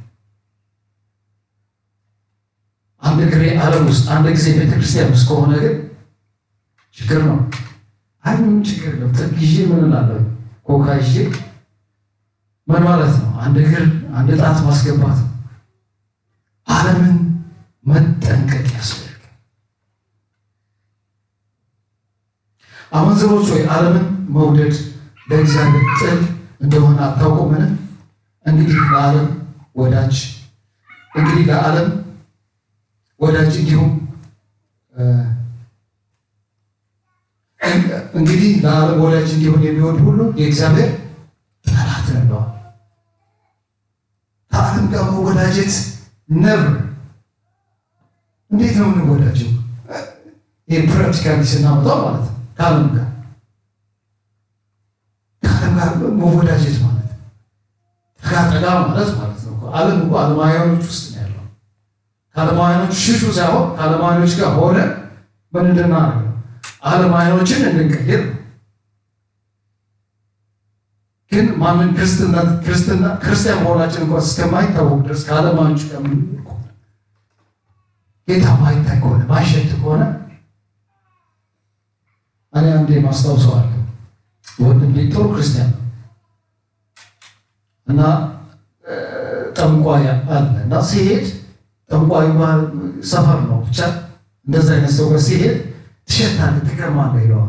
አንድ ግሬ ዓለም ውስጥ አንድ ጊዜ ቤተክርስቲያን ውስጥ ከሆነ ግን ችግር ነው። አይ ምንም ችግር ነው። ይዤ ምን እላለሁ? ኮካ ይዤ ምን ማለት ነው? አንድ እግር አንድ ጣት ማስገባት ነው። ዓለምን መጠንቀቅ ያስፈልጋል። አመንዝሮች ወይ ዓለምን መውደድ ለእግዚአብሔር ጥል እንደሆነ አታውቁምን? እንግዲህ ለዓለም ወዳጅ እንግዲህ ለዓለም ወዳጅ እንዲሁም እንግዲህ ለዓለም ወዳጅ እንዲሆን የሚወድ ሁሉ የእግዚአብሔር ጠላት ነው። ከዓለም ጋር መወዳጀት ነብር እንዴት ነው የምንወዳጀው? ይህ ፕራክቲካሊ ስናመጣው ማለት ነው። ከዓለም ጋር ከዓለም ጋር መወዳጀት ማለት ጠጋ ጠጋ ማለት ማለት ነው። ዓለም እኮ ዓለማውያኖች ውስጥ ነው ያለው። ከዓለማውያኖች ሽሹ ሳይሆን ከዓለማውያኖች ጋር ሆነ ምን እንድናደርግ ዓለማውያኖችን እንድንቀይር ግን ማንን ክርስትና ክርስትና ክርስቲያን መሆናችን እንኳን እስከማይታወቅ ድረስ ከዓለማውያኖች ጋር ምን ጌታ ማይታይ ከሆነ ማይሸት ከሆነ እኔ አንዴ ማስታውሰዋለሁ። ወንድም ጥሩ ክርስቲያን ነው እና ጠንቋይ አለ እና ሲሄድ ጠንቋይ ሰፈር ነው ብቻ እንደዛ አይነት ሰው ጋር ሲሄድ ትሸታለህ፣ ትገርማለህ ይለዋል።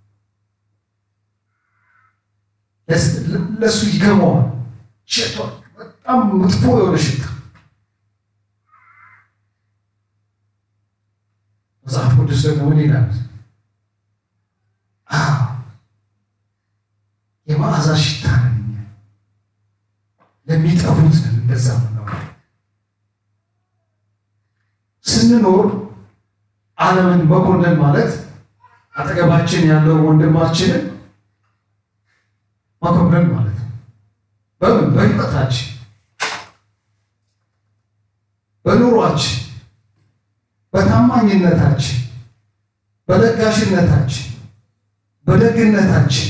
ለእሱ ይገርመዋል። ሸቷል፣ በጣም መጥፎ የሆነ ሽታ መጽሐፍ ቅዱስ ደግሞ ምን ይላል? የመዓዛ ሽታ ነን እኛ ለሚጠፉት ነን። እንደዛ ነው ስንኖር ዓለምን መኮንን ማለት አጠገባችን ያለው ወንድማችንን መኮንን ማለት ነው። በምን በሕይወታችን፣ በኑሯችን በታማኝነታችን፣ በለጋሽነታችን፣ በደግነታችን፣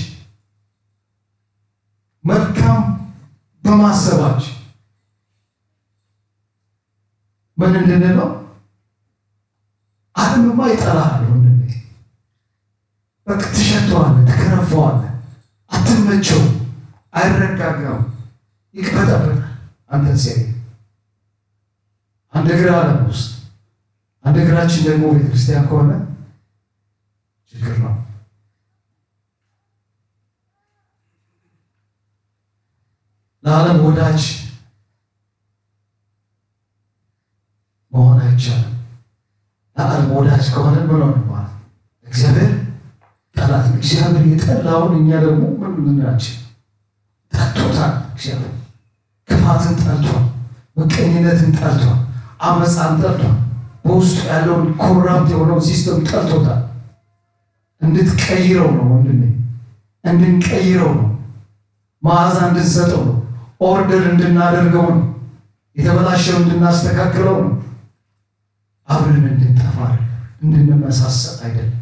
መልካም በማሰባችን ምን እንድንለው ዓለምማ ይጠላሃል ወንድሜ። በቃ ትሸተዋለህ፣ ትከረፈዋለህ፣ አትመቸው፣ አይረጋጋም፣ ይቅበጠበጣል። አንተን ሲያይ አንድ እግር ዓለም ውስጥ አንድ እግራችን ደግሞ ቤተክርስቲያን ከሆነ ችግር ነው። ለዓለም ወዳጅ መሆን አይቻልም። ለዓለም ወዳጅ ከሆነ ምን ሆነ ማለት እግዚአብሔር ጠላት ነው። እግዚአብሔር የጠላውን እኛ ደግሞ ምን ምንላችን ጠልቶታል። እግዚአብሔር ክፋትን ጠልቷል፣ ምቀኝነትን ጠልቷል፣ አመፃን ጠልቷል። በውስጡ ያለውን ኮራፕት የሆነው ሲስተም ጠልቶታል። እንድትቀይረው ነው ወንድሜ፣ እንድንቀይረው ነው፣ መዓዛ እንድንሰጠው ነው፣ ኦርደር እንድናደርገው ነው፣ የተበላሸው እንድናስተካክለው ነው። አብረን እንድንጠፋ እንድንመሳሰል አይደለም።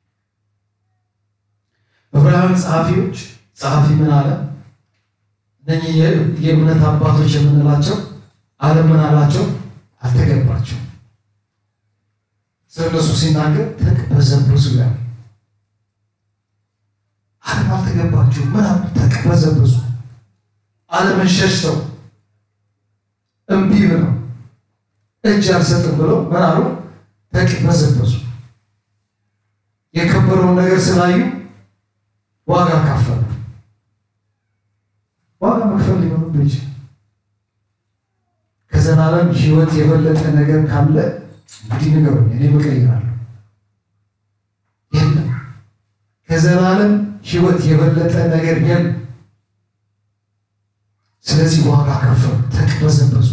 ዕብራውያን ጸሐፊዎች ጸሐፊ ምን አለ? እኚህ የእምነት አባቶች የምንላቸው ዓለም ምን አላቸው? አልተገባቸው። ስለ እነሱ ሲናገር ተቅበዘበዙ ያለ ዓለም አልተገባቸው። ምን አሉ? ተቅበዘበዙ። ዓለምን ሸሽተው እምቢ ብለው እጅ አልሰጥም ብለው ምን አሉ? ተቅበዘበዙ። የከበረውን ነገር ስላዩ ዋጋ ካፈሉ። ዋጋ መክፈል ሊሆኑ ይችላል። ከዘላለም ሕይወት የበለጠ ነገር ካለ እንግዲህ ንገሩኝ፣ እኔ እቀይራለሁ። የለም። ከዘላለም ሕይወት የበለጠ ነገር የለም። ስለዚህ ዋጋ ከፈሉ፣ ተቅበዘበዙ፣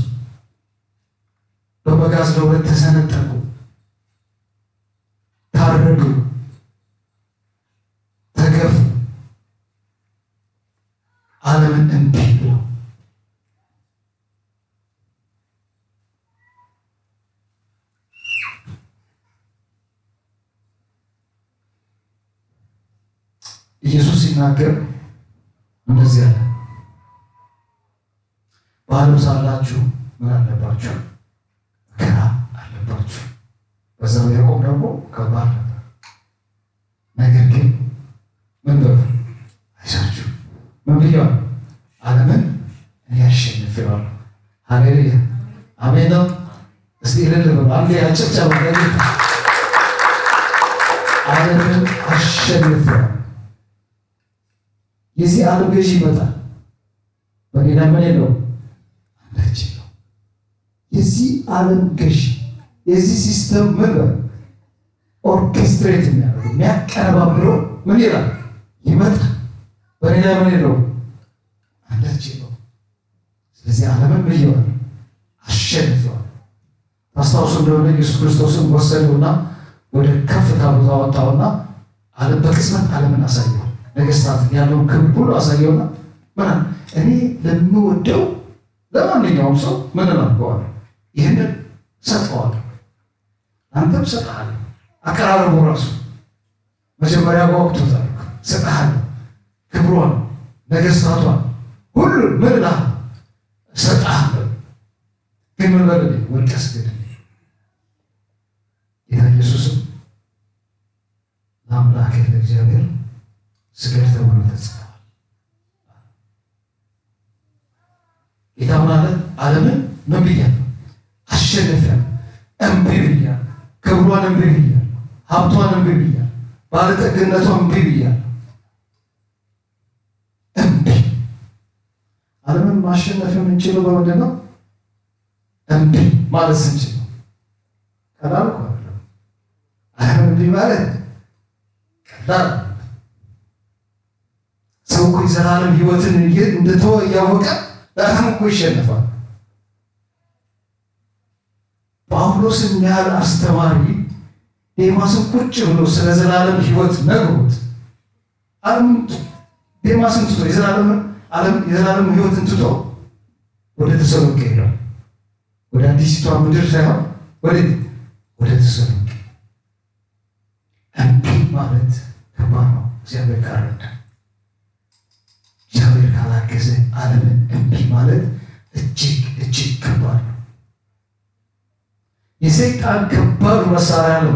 በመጋዝ ለሁለት ተሰነጠቁ፣ ታረዱ፣ ተገፉ። ዓለምን እምቢ ብለው ኢየሱስ ሲናገር እንደዚህ አለ፣ በዓለም ሳላችሁ ምን አለባችሁ? መከራ አለባችሁ። በዛው ያዕቆብ ደግሞ ከባድ ነበር። ነገር ግን ምን በሉ አይዟችሁ፣ ምን ብያለሁ? ዓለምን እኔ አሸንፌዋለሁ። ሃሌሉያ አሜን ነው። እስቲ እልል በሉ አንዴ አጨብጨባ ለጌታ። ዓለምን አሸንፌዋለሁ። የዚህ ዓለም ገዢ ይመጣል። በሌላ ምን የለው አንዳች ነው። የዚህ ዓለም ገዢ የዚህ ሲስተም ምን ኦርኬስትሬት የሚያደርገው የሚያቀነባብረው ምን ይላል ይመጣል። በሌላ ምን የለው አንዳች ነው። ስለዚህ ዓለምን ብየዋል አሸንፈዋል። ታስታውሱ እንደሆነ ኢየሱስ ክርስቶስን ወሰደውና ወደ ከፍታ ቦታ ወጣውና ዓለም በቅጽበት ዓለምን አሳየው። ነገስታት ያለውን ክብር ሁሉ አሳየውና ምን እኔ ለምወደው ለማንኛውም ሰው ምን አድርገዋለሁ? ይህንን ሰጠዋለሁ፣ አንተም ሰጥሃለሁ። አቀራረቡ ራሱ መጀመሪያ ጓጉቶታል። ሰጥሃለሁ፣ ክብሯን፣ ነገስታቷን ሁሉ ምን እልሃለሁ? እሰጥሃለሁ። ግን ምን በልልኝ? ወድቀህ ስገድልኝ። ጌታ ኢየሱስም ለአምላክህ ለእግዚአብሔር ስገድ ተብሎ ተጽፏል። ጌታ ምን አለ? ዓለምን ምን ብያለሁ? አሸንፊያለሁ። እምቢ ብያለሁ። ክብሯን እምቢ ብያለሁ። ሀብቷን እምቢ ብያለሁ። ባለጠግነቷን እምቢ ብያለሁ። እምቢ ዓለምን ማሸነፍ የምንችለው በምንድን ነው? እምቢ ማለት ስንችል ነው። ቀላል እኮ አይደለም። ዓለምን እምቢ ማለት ቀላል ሰው እኮ የዘላለም ሕይወትን እንደተወ እያወቀ በጣም እኮ ይሸነፋል። ጳውሎስን ያህል አስተማሪ ዴማስን ቁጭ ብሎ ስለ ዘላለም ሕይወት ነግሮት ዓለም ዴማስን ትቶ የዘላለም ሕይወትን ትቶ ወደ ተሰሎንቄ ሄዷል። ወደ አዲሲቷ ምድር ሳይሆን ወዴት? ወደ ተሰሎንቄ። እምቢ ማለት ከባድ ነው። እግዚአብሔር ካረዳ እግዚአብሔር ካላገዘ ዓለምን እምቢ ማለት እጅግ እጅግ ከባድ ነው። የሰይጣን ከባድ መሳሪያ ነው።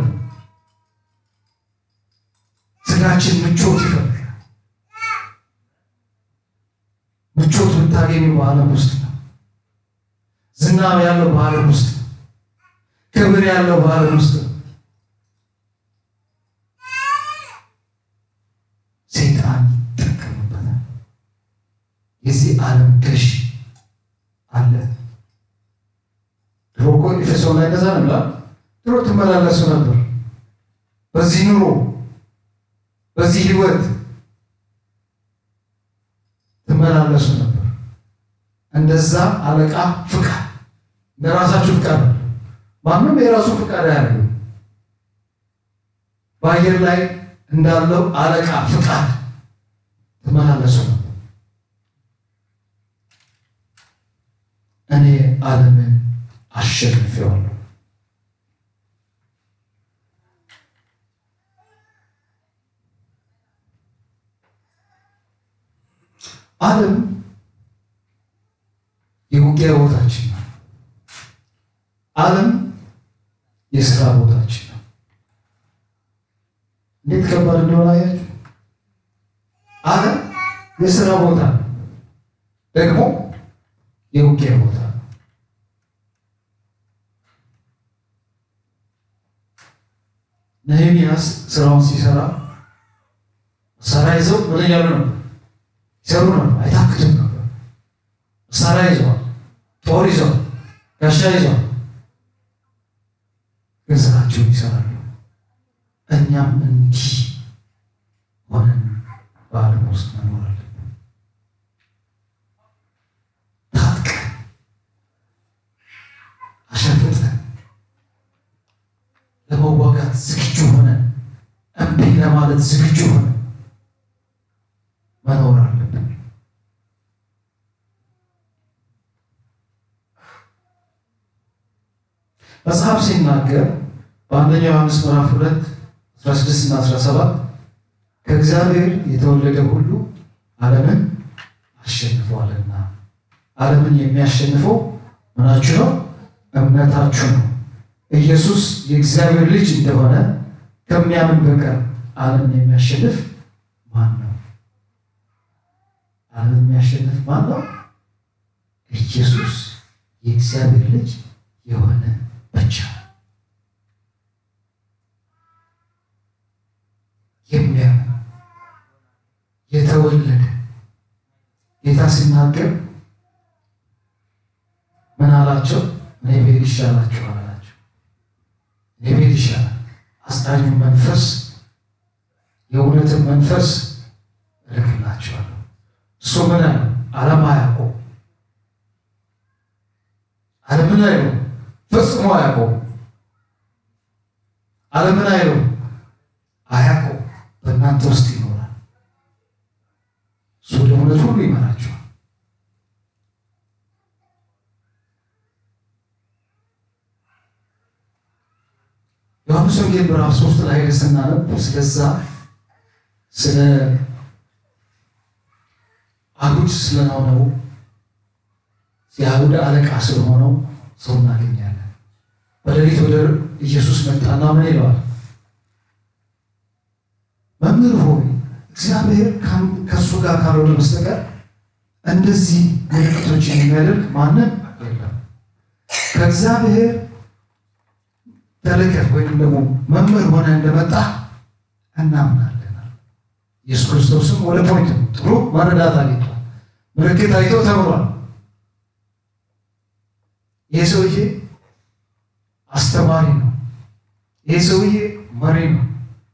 ስጋችን ምቾት ይፈልጋል። ምቾት የምታገኙ በዓለም ውስጥ ነው። ዝና ያለው በዓለም ውስጥ ነው። ክብር ያለው በዓለም ውስጥ ነው። ሰይጣን ይጠቀምበታል። የዚህ ዓለም ገዥ አለ። ድሮ እኮ ኤፌሶን ላይ እንደዛ ነው ይላል። ድሮ ትመላለሱ ነበር በዚህ ኑሮ በዚህ ህይወት ትመላለሱ ነበር። እንደዛ አለቃ ፍቃድ እንደራሳችሁ ፍቃድ ነው። ማንም የራሱ ፍቃድ አያደርግም። በአየር ላይ እንዳለው አለቃ ፍቃድ ትመላለሱ ነበር። እኔ ዓለምን አሸንፌዋለሁ። ዓለም የውጊያ ቦታችን ነው። ዓለም የስራ ቦታችን ነው። እንዴት ከባድ እንደሆነ አያችሁ። ዓለም የስራ ቦታ ነው፣ ደግሞ የውጊያ ቦታ ነው። ነህምያስ ስራውን ሲሰራ መሳሪያ ይዘው ምን እያሉ ነው? ይሰሩ ነው። አይታክትም ነበር። መሳሪያ ይዘዋል፣ ጦር ይዘዋል፣ ጋሻ ይዘዋል፣ ግን ስራቸውን ይሰራሉ። እኛም እንዲህ ሆነን በዓለም ውስጥ መኖር አለብን። ታጥቀን አሸፍተን ለመዋጋት ዝግጁ ሆነን እምቢ ለማለት ዝግጁ ሆነን መኖር አለብን። መጽሐፍ ሲናገር በአንደኛ ዮሐንስ ምዕራፍ ሁለት 16 እና 17 ከእግዚአብሔር የተወለደ ሁሉ ዓለምን አሸንፏልና ዓለምን የሚያሸንፈው ምናችሁ ነው? እምነታችሁ ነው። ኢየሱስ የእግዚአብሔር ልጅ እንደሆነ ከሚያምን በቀር ዓለምን የሚያሸንፍ ማን ነው? ዓለምን የሚያሸንፍ ማን ነው? ኢየሱስ የእግዚአብሔር ልጅ የሆነ ብቻ የሚያምን የተወለደ ጌታ ሲናገር ምን አላቸው? እኔ ብሄድ ይሻላችኋል አላቸው። እኔ ብሄድ ይሻላል፣ አጽናኙ መንፈስ የእውነትን መንፈስ እልክላችኋለሁ። እሱ ምን አለ? ዓለም አያውቀውም። ዓለምን አይለው ፈጽሞ አያውቀውም። ዓለምን አይለው አያውቀውም። በእናንተ ውስጥ ይኖራል። እሱ ወደ እውነት ሁሉ ይመራችኋል። ዮሐንስ ወንጌል ምዕራፍ ሶስት ላይ ስናነብ ስለዛ ስለ አይሁድ ስለሆነው የአይሁድ አለቃ ስለሆነው ሰው እናገኛለን። በሌሊት ወደ ኢየሱስ መጣና ምን ይለዋል? መምህር ሆይ እግዚአብሔር ከእሱ ጋር ካልሆነ በስተቀር እንደዚህ ምልክቶችን የሚያደርግ ማንም የለም። ከእግዚአብሔር ተልከህ ወይም ደግሞ መምህር ሆነ እንደመጣ እናምናለን። ኢየሱስ ክርስቶስም ወደ ፖይንት ነው። ጥሩ መረዳት አግኝቷል። ምልክት አይቶ ተምሯል። ይህ ሰውዬ አስተማሪ ነው። ይህ ሰውዬ መሪ ነው።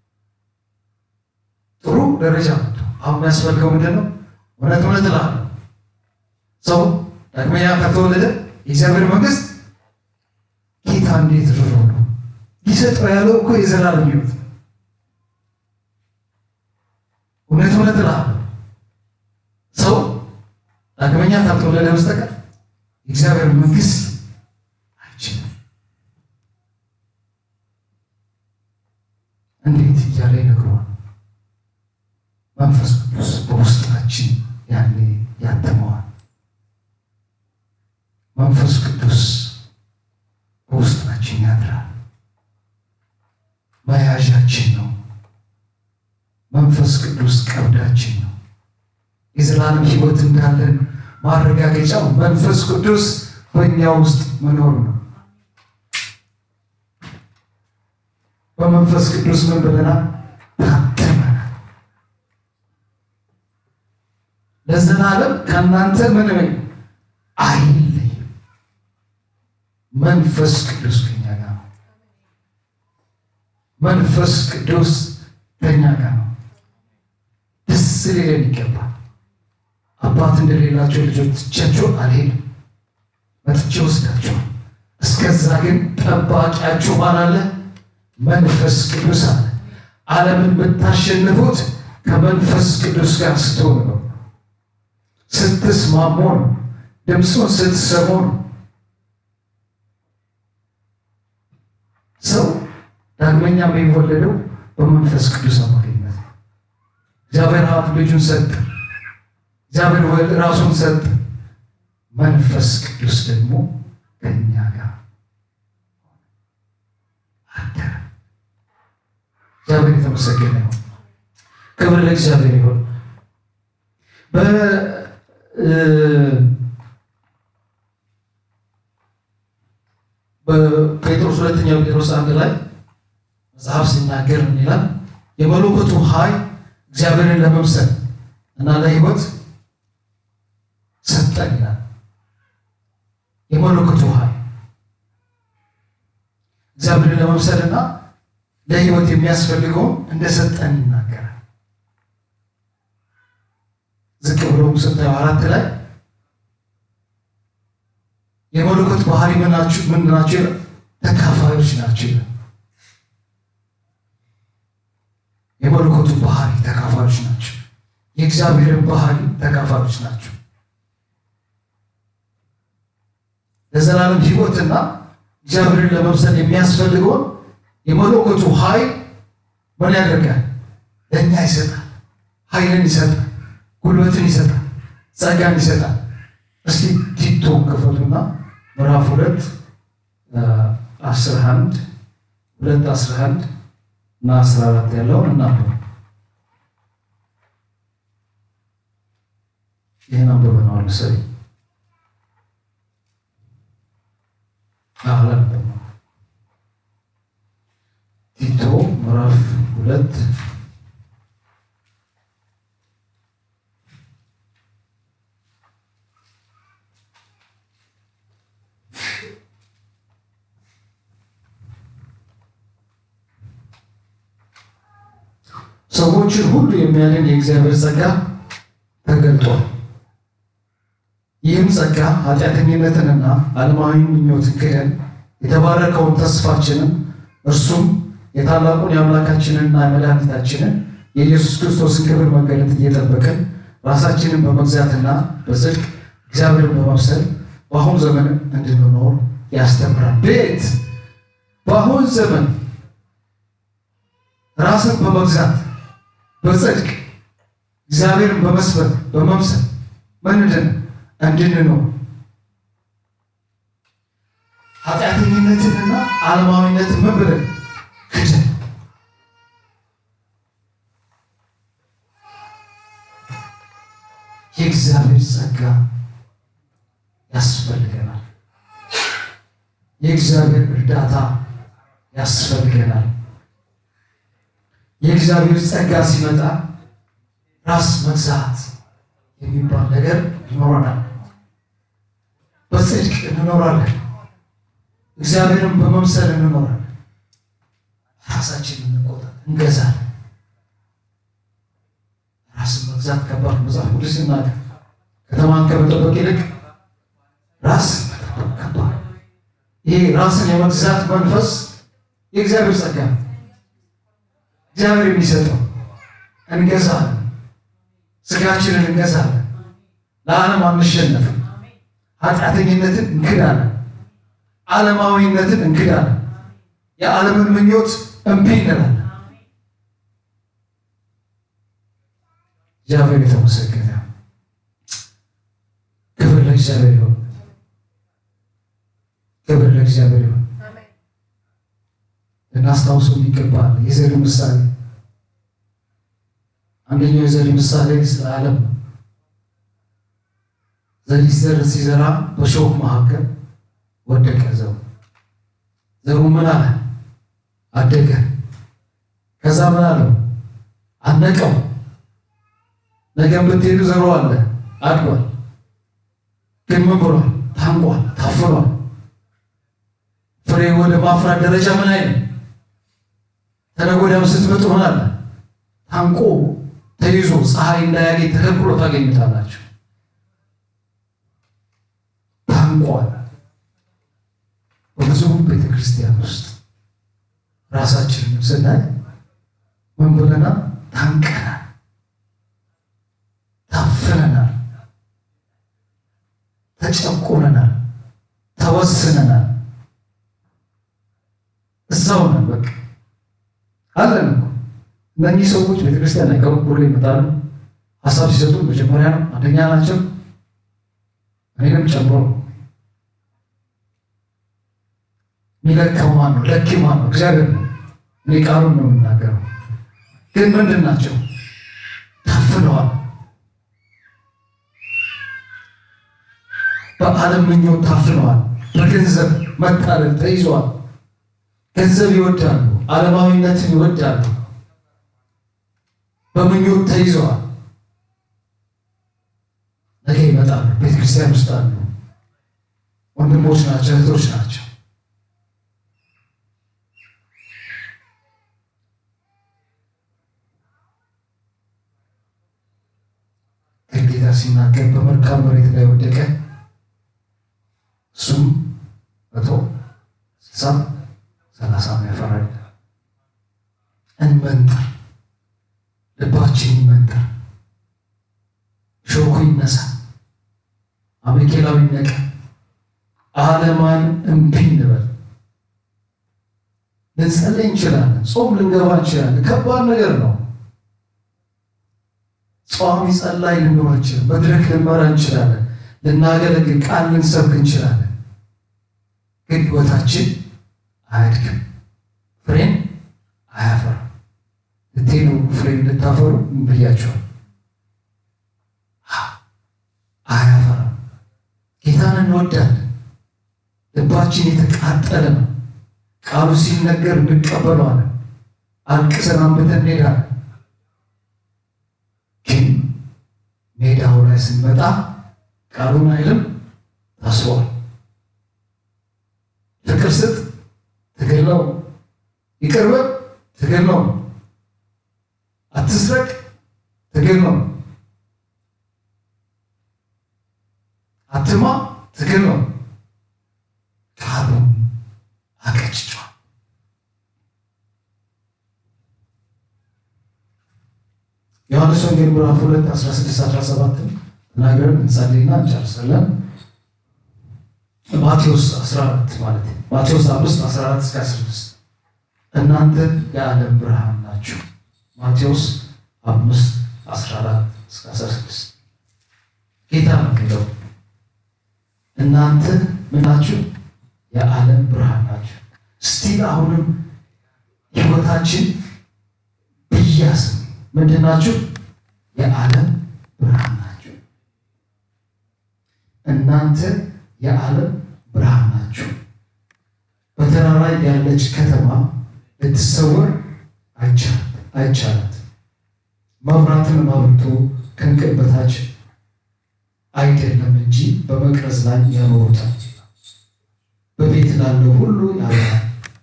ጥሩ ደረጃ መጥቶ አሁን የሚያስፈልገው ምንድን ነው? እውነት እውነት እልሃለሁ ሰው ዳግመኛ ከተወለደ የእግዚአብሔር መንግስት ጌታ እንዴት ርሮ ነው ሊሰጠው ያለው እኮ የዘላለም ሕይወት ነው። እውነት እውነት እልሃለሁ ሰው ዳግመኛ ካልተወለደ በስተቀር የእግዚአብሔር መንግስት አይችልም። እንዴት እያለ ይነግረዋል። መንፈስ ቅዱስ በውስጣችን ያኔ ያተመዋል። መንፈስ ቅዱስ በውስጣችን ያድራል። መያዣችን ነው። መንፈስ ቅዱስ ቀብዳችን ነው። የዘላለም ሕይወት እንዳለን ማረጋገጫው መንፈስ ቅዱስ በእኛ ውስጥ መኖር ነው። በመንፈስ ቅዱስ ምን ብለናል? ታተመናል። ለዘላለም ከእናንተ ምን አይለይም። መንፈስ ቅዱስ ከኛ ጋር ነው። መንፈስ ቅዱስ ከኛ ጋር ነው። ደስ ሊለን ይገባል። አባት እንደሌላቸው ልጆቻቸው አልሄድም፣ መጥቼ ወስዳቸዋል። እስከዛ ግን ጠባቂያችሁ ማን አለ? መንፈስ ቅዱስ አለ። ዓለምን የምታሸንፉት ከመንፈስ ቅዱስ ጋር ስትሆኑ ነው። ስትስማሙ ነው። ድምፁን ስትሰሙ ነው። ሰው ዳግመኛ የሚወለደው በመንፈስ ቅዱስ አማካኝነት ነው። እግዚአብሔር አብ ልጁን ሰጠ። እግዚአብሔር ወልድ ራሱን ሰጠ። መንፈስ ቅዱስ ደግሞ ከእኛ ጋር አደረ። እግዚአብሔር የተመሰገነ ይሁን። ክብር ለእግዚአብሔር ይሁን። በጴጥሮስ ሁለተኛው ጴጥሮስ አንድ ላይ መጽሐፍ ሲናገር ምን ይላል? የመለኮቱ ኃይል እግዚአብሔርን ለመምሰል እና ለሕይወት ሰጠን ይላል። የመለኮቱ ኃይል እግዚአብሔርን ለመምሰል እና ለሕይወት የሚያስፈልገውን እንደሰጠን ይናገራል። ዝቅ ብሎ ስታዩ አራት ላይ የመለኮት ባህሪ ምናችሁ ምን ናቸው? ተካፋዮች ናቸው። የመለኮቱ ባህሪ ተካፋዮች ናቸው። የእግዚአብሔርን ባህሪ ተካፋዮች ናቸው። ለዘላለም ሕይወትና እግዚአብሔርን ለመምሰል የሚያስፈልገውን የመለኮቱ ኃይል ምን ያደርጋል? ለእኛ ይሰጣል። ኃይልን ይሰጣል። ጉልበትን ይሰጣል። ጸጋን ይሰጣል። እስቲ ቲቶ ክፈቱና ምዕራፍ ሁለት አስራ አንድ ሁለት አስራ አንድ እና አስራ አራት ያለውን እናንብብ። ይህን አንብበነዋል መሰለኝ። አላነበብነውም። ቲቶ ምዕራፍ ሁለት ሰዎችን ሁሉ የሚያድን የእግዚአብሔር ጸጋ ተገልጧል። ይህም ጸጋ ኃጢአተኝነትንና ዓለማዊ ምኞትን ክደን የተባረከውን ተስፋችንን እርሱም የታላቁን የአምላካችንንና የመድኃኒታችንን የኢየሱስ ክርስቶስን ክብር መገለጥ እየጠበቅን ራሳችንን በመግዛትና በጽድቅ እግዚአብሔርን በመምሰል በአሁን ዘመን እንድንኖር ያስተምራል። ቤት በአሁን ዘመን ራስን በመግዛት በጽድቅ እግዚአብሔርን በመስበክ በመምሰል ምንድን እንድንኖር ኃጢአተኝነትንና ዓለማዊነትን ምን ብለን ክደን የእግዚአብሔር ጸጋ ያስፈልገናል። የእግዚአብሔር እርዳታ ያስፈልገናል። የእግዚአብሔር ጸጋ ሲመጣ ራስ መግዛት የሚባል ነገር ይኖረናል። በጽድቅ እንኖራለን። እግዚአብሔርን በመምሰል እንኖራለን። ራሳችንን እንቆጣ እንገዛለን። ራስን መግዛት ከባድ መጽሐፍ ቅዱስ ይናገር። ከተማን ከመጠበቅ ይልቅ ራስ መጠበቅ ከባድ። ይሄ ራስን የመግዛት መንፈስ የእግዚአብሔር ጸጋ ነው። እግዚአብሔር የሚሰጠው እንገዛለን። ስጋችንን እንገዛለን። ለዓለም አንሸነፍም። ኃጢአተኝነትን እንክዳለን። ዓለማዊነትን እንክዳለን። የዓለምን ምኞት እምቢ እንላለን። እግዚአብሔር የተመሰገነ ክብር ለእግዚአብሔር ይሁን። ክብር ለእግዚአብሔር ይሁን። ልናስታውሰው ይገባል። የዘሪ ምሳሌ አንደኛው የዘሪ ምሳሌ ስለ ዓለም ነው። ዘሪ ዘር ሲዘራ በሾክ መካከል ወደቀ ዘሩ። ዘሩ ምን አለ? አደገ። ከዛ ምን አለው? አነቀው። ነገም ብትሄዱ ዘሩ አለ፣ አድጓል። ግን ምን ብሏል? ታንቋል፣ ታፍኗል። ፍሬ ወደ ማፍራት ደረጃ ምን አይልም። ተነገ ወዲያም ስትመጡ ምን አለ? ታንቆ ተይዞ ፀሐይ እንዳያገኝ ተከልክሎ ታገኙታላችሁ። ታንቋል። በብዙ ቤተ ክርስቲያን ውስጥ ራሳችንን ስናይ ምን ብለናል? ታንቀናል፣ ታፍነናል፣ ተጨቆነናል፣ ተወስነናል። እዛው ነን በቃ አለን እኮ እነኚህ ሰዎች ቤተክርስቲያን ላይ ከሩቅ ብሎ ይመጣሉ። ሀሳብ ሲሰጡ መጀመሪያ ነው አንደኛ ናቸው። እኔንም ጨምሮ ነው። የሚለካው ማን ነው? ለኪ ማን ነው? እግዚአብሔር ነው። እኔ ቃሉን ነው የምናገረው። ግን ምንድን ናቸው? ታፍነዋል። በዓለም ምኞት ታፍነዋል። በገንዘብ መታለል ተይዘዋል። ገንዘብ ይወዳሉ፣ ዓለማዊነትን ይወዳሉ። በምኞት ተይዘዋል። ነገ ይመጣሉ። ቤተ ክርስቲያን ውስጥ አሉ። ወንድሞች ናቸው፣ እህቶች ናቸው። ጌታ ሲናገር በመልካም መሬት ላይ ወደቀ፣ እሱም መቶ ስልሳ ሰላሳ ያፈራል። እንመንጠር፣ ልባችን ይመንጠር፣ ሾኩ ይነሳ፣ አሜኬላዊ ነቀ፣ ዓለማን እምቢ እንበል። ልንጸልይ እንችላለን፣ ጾም ልንገባ እንችላለን። ከባድ ነገር ነው። ጿሚ ጸላይ ልንኖር እንችላለን። መድረክ ልንመራ እንችላለን። ልናገለግል ቃል ልንሰብክ እንችላለን። ግን ሕይወታችን አያድግም፣ ፍሬን አያፈራም። ልትሄዱ ፍሬን ልታፈሩ ብያቸዋል። አያፈራም። ጌታን እንወዳለን። ልባችን የተቃጠለ ነው። ቃሉ ሲነገር እንቀበለዋለን። አልቅሰን አንብተን እንሄዳለን። ግን ሜዳው ላይ ስንመጣ ቃሉን አይልም ታስሯል። ፍቅር ስጥ ትግል ነው። ይቅር በል ትግል ነው። አትስረቅ ትግል ነው። አትማ ትግል ነው። ቃሉ አቀጭጯል። ዮሐንስ ወንጌል ምዕራፍ 2 16 17 ተናግረን እንጸልይና እንጨርሳለን። ማቴዎስ 14 ማለት ነው። ማቴዎስ 5 14 እስከ 16 እናንተ የዓለም ብርሃን ናችሁ። ማቴዎስ 5 14 እስከ 16 ጌታ ነው የሚለው እናንተ ምን ናችሁ? የዓለም ብርሃን ናችሁ። ስቲል አሁንም ሕይወታችን ብያስም ምንድን ናችሁ? የዓለም ብርሃን ናችሁ። እናንተ የዓለም ብርሃን ናችሁ። በተራራ ያለች ከተማ ልትሰወር አይቻላት። መብራትን አብርቶ ከእንቅብ በታች አይደለም እንጂ በመቅረዝ ላይ ያኖሩታል፣ በቤት ላለው ሁሉ ያበራል።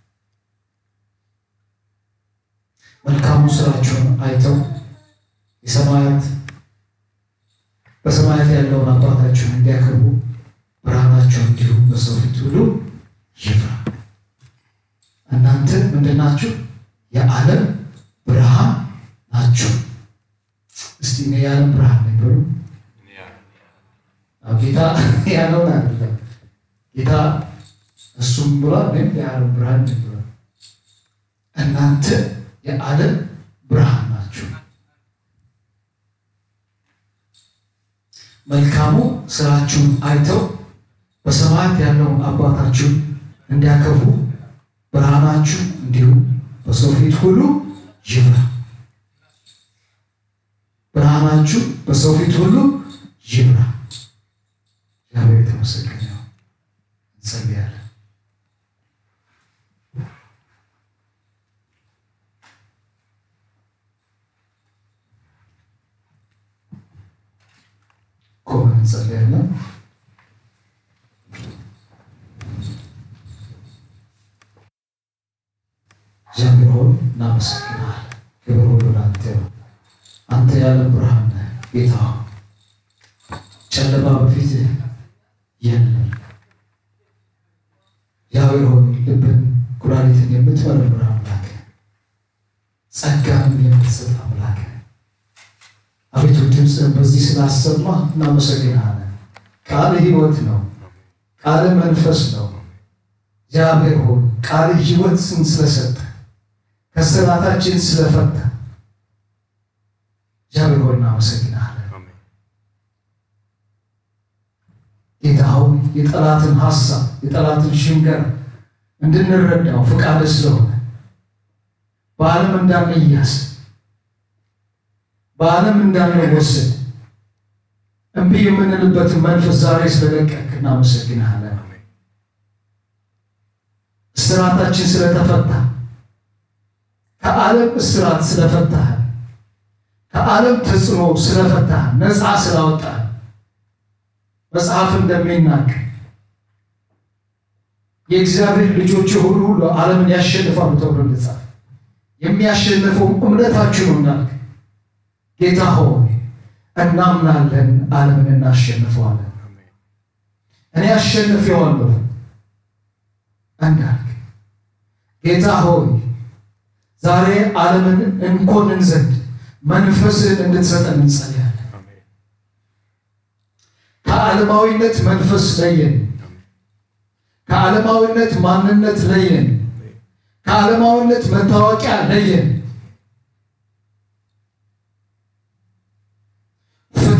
መልካሙ ስራችሁን አይተው የሰማያት በሰማያት ያለውን አባታችሁን እንዲያከብሩ ብርሃናችሁ እንዲሁም በሰው ፊት ሁሉ ይብራ። እናንተ ምንድን ናችሁ? የዓለም ብርሃን ናችሁ። እስቲ እኔ የዓለም ብርሃን ነኝ በሉ። ጌታ ያለውን አይደለም ጌታ እሱም ብሏል፣ ወይም የዓለም ብርሃን ነኝ ብሏል። እናንተ የዓለም ብርሃን ናችሁ። መልካሙ ስራችሁን አይተው በሰማያት ያለውን አባታችሁን እንዲያከብሩ ብርሃናችሁ እንዲሁም በሰው ፊት ሁሉ ይብራ። ብርሃናችሁ በሰው ፊት ሁሉ ይብራ። እግዚአብሔር የተመሰገነ ይሁን። እንጸልያለን። ቆመን እንጸልያለን። እግዚአብሔር ሆይ እናመሰግናለን። ክብር ሁሉ ለአንተ ነው። አንተ የዓለም ብርሃን ነህ ጌታ ሆይ፣ ጨለማ በፊትህ የለም። እግዚአብሔር ሆይ ልብን ኩላሊትን የምትመረምር አምላክ፣ ጸጋንም የምትሰጥ አምላክ አቤቱ ድምፅህን በዚህ ስላሰማ እናመሰግናለን። ቃል ሕይወት ነው። ቃል መንፈስ ነው። እግዚአብሔር ሆይ ቃል ሕይወትን ስለሰጠ ከስራታችን ስለፈታ እግዚአብሔር ሆይ እናመሰግናለን። ጌታ ሆይ የጠላትን ሐሳብ የጠላትን ሽንገር እንድንረዳው ፍቃድ ስለሆነ በዓለም እንዳንያዝ በዓለም እንዳንወሰድ እምቢ የምንልበትን መንፈስ ዛሬ ስለለቀቅ እናመሰግንሃለን። እስራታችን ስለተፈታ ከዓለም እስራት ስለፈታህ ከዓለም ተጽዕኖ ስለፈታህ ነፃ ስላወጣህ መጽሐፍ እንደሚናገር የእግዚአብሔር ልጆች የሆኑ ሁሉ ዓለምን ያሸንፋሉ ተብሎ እንደጻፈ የሚያሸንፈው እምነታችሁ ነው እንዳልክ ጌታ ሆይ እናምናለን፣ ዓለምን እናሸንፈዋለን። እኔ አሸንፌዋለሁ እንዳልክ ጌታ ሆይ ዛሬ ዓለምን እንኮንን ዘንድ መንፈስን እንድትሰጠን እንጸልያለን። ከዓለማዊነት መንፈስ ለየን። ከዓለማዊነት ማንነት ለየን። ከዓለማዊነት መታወቂያ ለየን። ፍታ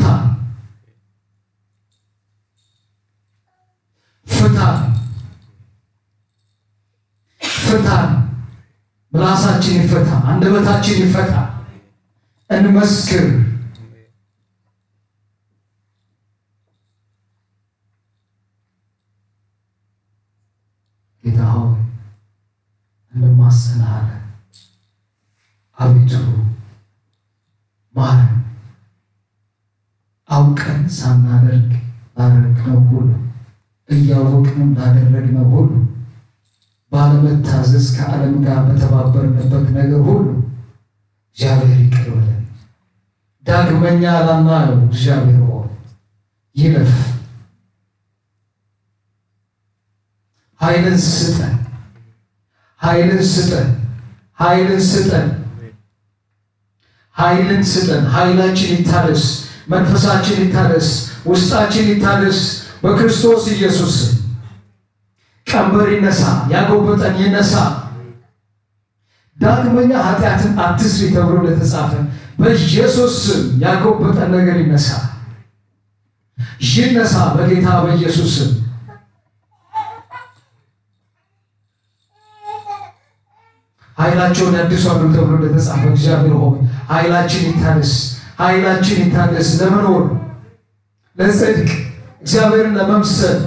ፍታ ፍታ። ምላሳችን ይፈታ፣ አንደበታችን ይፈታ። እንመስክር። ጌታ ሆይ እንማጸንሃለን። አቤቱ ማረን። አውቀን ሳናደርግ ላደረግነው ሁሉ እያወቅንም ላደረግነው ሁሉ ባለመታዘዝ ከዓለም ጋር በተባበርንበት ነገር ሁሉ እግዚአብሔር ይቅር በለን። ዳግመኛ ላናየው እግዚአብሔር ሆይ ይለፍ። ኃይልን ስጠን፣ ኃይልን ስጠን፣ ኃይልን ስጠን፣ ኃይልን ስጠን። ኃይላችን ይታደስ፣ መንፈሳችን ይታደስ፣ ውስጣችን ይታደስ በክርስቶስ ኢየሱስ ቀንበር ይነሳ፣ ያጎበጠን ይነሳ። ዳግመኛ ኃጢአትን አትስሪ ተብሎ እንደተጻፈ በኢየሱስ ስም ያጎበጠን ነገር ይነሳ፣ ይነሳ በጌታ በኢየሱስ ስም። ኃይላቸውን ያድሷሉ ተብሎ እንደተጻፈ እግዚአብሔር ሆይ ኃይላችን ይታደስ፣ ኃይላችን ይታደስ ለመኖር ለጽድቅ እግዚአብሔርን ለመምሰል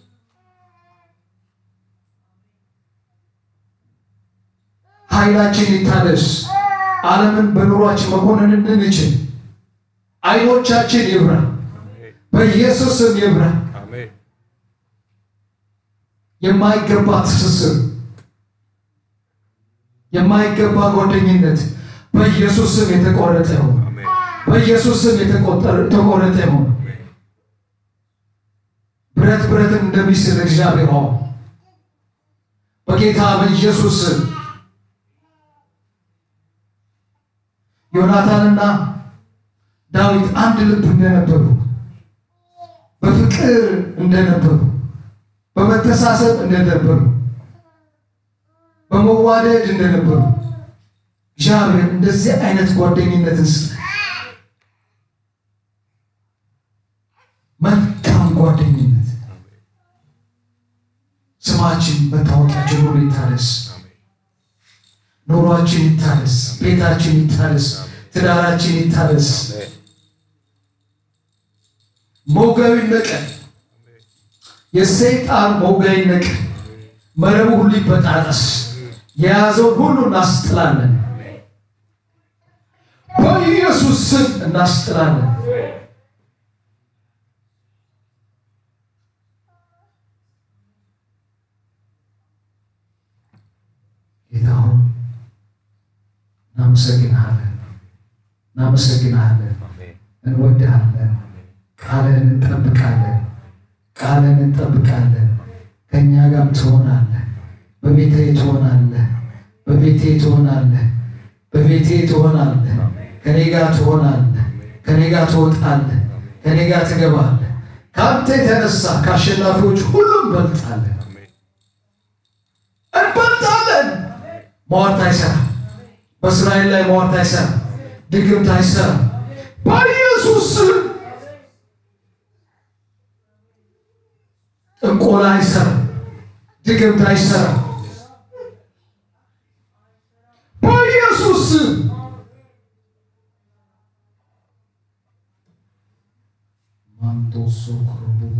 ኃይላችን ይታደስ። ዓለምን በኑሯችን መኮንን እንድንችል አይኖቻችን ይብራ፣ በኢየሱስም ይብራ። የማይገባ ትስስር፣ የማይገባ ጓደኝነት በኢየሱስም የተቆረጠ ይሁን፣ በኢየሱስም የተቆረጠ ይሁን። ብረት ብረትን እንደሚስል እግዚአብሔር ሆይ በጌታ በኢየሱስ ስም ዮናታንና ዳዊት አንድ ልብ እንደነበሩ በፍቅር እንደነበሩ በመተሳሰብ እንደነበሩ በመዋደድ እንደነበሩ እግዚአብሔር እንደዚህ አይነት ጓደኝነትን ስጠን። መልካም ጓደኝነት ስማችን መታወቂያችን ሁሉ ይታደስ። ኑሯችን ይታደስ፣ ቤታችን ይታደስ፣ ትዳራችን ይታደስ። ሞጋዊ ነቀን የሰይጣን ሞጋዊ ነቀን መረቡ ሁሉ ይበጣጠስ፣ የያዘውን ሁሉ እናስጥላለን፣ በኢየሱስ ስም እናስጥላለን። ጌታ ሆይ እናመሰግንሃለን፣ እናመሰግንሃለን፣ እንወድሃለን። ቃልህን እንጠብቃለን፣ ቃልህን እንጠብቃለን። ከእኛ ጋርም ትሆናለህ፣ በቤቴ ትሆናለህ፣ በቤቴ ትሆናለህ፣ በቤቴ ትሆናለህ። ከኔ ጋር ትሆናለህ፣ ከኔ ጋር ትወጣለህ፣ ከኔ ጋር ትገባለህ። ከአንተ የተነሳ ከአሸናፊዎች ሁሉም እንበልጣለን፣ እንበልጣለን። ሟርት አይሰራም። በእስራኤል ላይ ሟርት አይሰራም። ድግምት አይሰራም። በኢየሱስ ስም ጥንቆላ አይሰራም፣ ድግምት አይሰራም። በኢየሱስ ስም ማንቶሶ ክሩቡ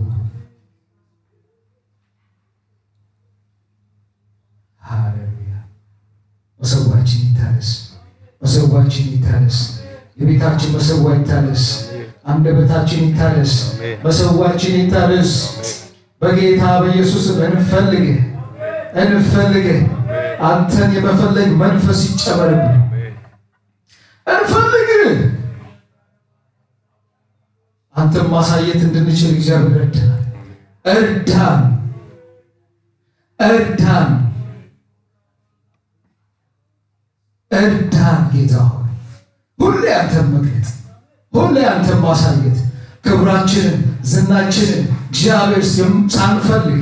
ሃሌሉያ። መሰዋችን ይታደስ፣ መሰዋችን ይታደስ፣ የቤታችን መሰዋ ይታደስ፣ አንደበታችን ይታደስ፣ መሰዋችን ይታደስ። በጌታ በኢየሱስ እንፈልግህ እንፈልግህ አንተን የመፈለግ መንፈስ ይጨመርብን። እንፈልግህ አንተን ማሳየት እንድንችል እግዚአብሔር እርዳን፣ እርዳን፣ እርዳን፣ እርዳን። ጌታ ሆይ ሁሌ አንተን መግለጥ፣ ሁሌ አንተን ማሳየት ክብራችንን፣ ዝናችንን እግዚአብሔር ሳንፈልግ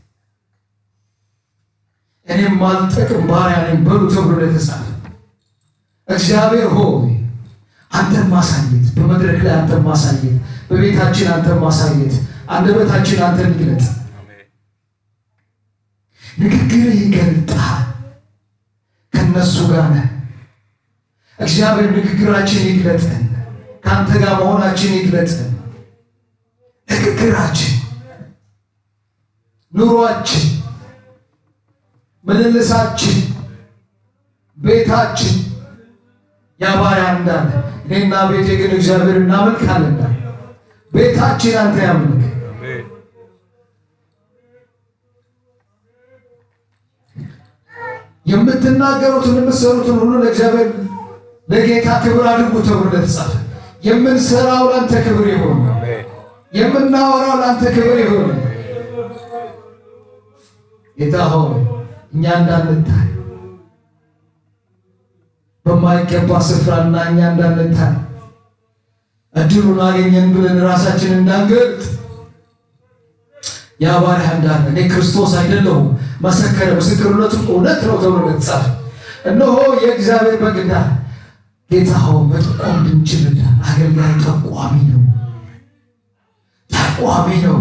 እኔም ማልጠቅም ባሪያ ነኝ በሉ ተብሎ ለተጻፈ እግዚአብሔር ሆይ አንተን ማሳየት በመድረክ ላይ አንተን ማሳየት በቤታችን አንተን ማሳየት አንደበታችን አንተን ይግለጥ። ንግግር ይገልጣል። ከነሱ ጋር ነህ እግዚአብሔር። ንግግራችን ይግለጥን። ከአንተ ጋር መሆናችን ይግለጥን። ንግግራችን፣ ኑሯችን፣ ምልልሳችን፣ ቤታችን ያባሪያ እንዳለ እኔና ቤቴ ግን እግዚአብሔር እናመልካለን። ቤታችን አንተ ያምልክ። የምትናገሩትን የምትሰሩትን ሁሉ ለእግዚአብሔር ለጌታ ክብር አድርጉ ተብሎ ለተጻፈ የምንሰራው ለአንተ ክብር ይሆን፣ የምናወራው ለአንተ ክብር ይሆን። ጌታ ሆይ እኛ እንዳንታይ በማይገባ ስፍራና እኛ እንዳንታይ እድሉን አገኘን ብለን ራሳችን እንዳንገልጥ ያ ባሪያ እንዳለ እኔ ክርስቶስ አይደለሁም መሰከረ፣ ምስክርነቱም እውነት ነው ተብሎ እንደተጻፈ እነሆ የእግዚአብሔር በግ እንዳለ ጌታ ሆይ መጠቆም እንድንችልና አገልጋይ ጠቋሚ ነው፣ ጠቋሚ ነው።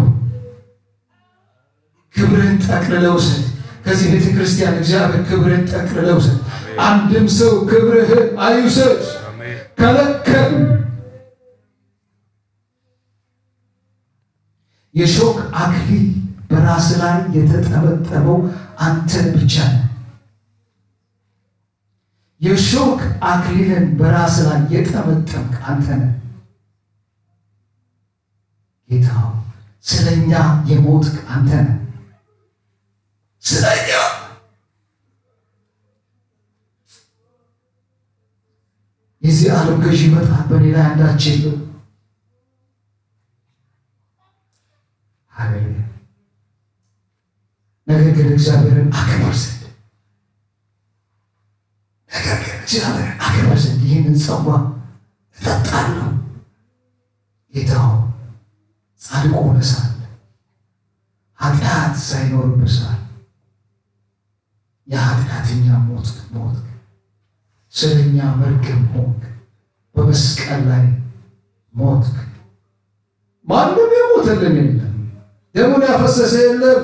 ክብርን ጠቅልለው ውሰድ። ከዚህ ቤተ ክርስቲያን እግዚአብሔር ክብርን ጠቅልለው ውሰድ። አንድም ሰው ክብርህን አይውሰድ። ከለከል የሾክ አክሊል በራስ ላይ የተጠመጠመው አንተ ብቻ ነህ። የሾክ አክሊልን በራስ ላይ የጠመጠምክ አንተ ነህ። ጌታ ስለኛ የሞትክ አንተ ነህ። ስለኛ የዚህ ዓለም ገዢ ይመጣል፣ በእኔ ላይ አንዳች የለም። ሃሌሉያ። ነገር ግን እግዚአብሔርን አክብር ዘንድ ነገር ግን እግዚአብሔርን አክብር ዘንድ ይህንን ጽዋ እጠጣለሁ። ጌታው ጻድቅ ሆነህ ሳለ ኃጢአት ሳይኖርብህ ሳለ የኃጢአተኛ ሞት ሞት ስለኛ መርገም ሆንክ፣ በመስቀል ላይ ሞት። ማንም የሞተልን የለም፣ ደሙን ያፈሰሰ የለም።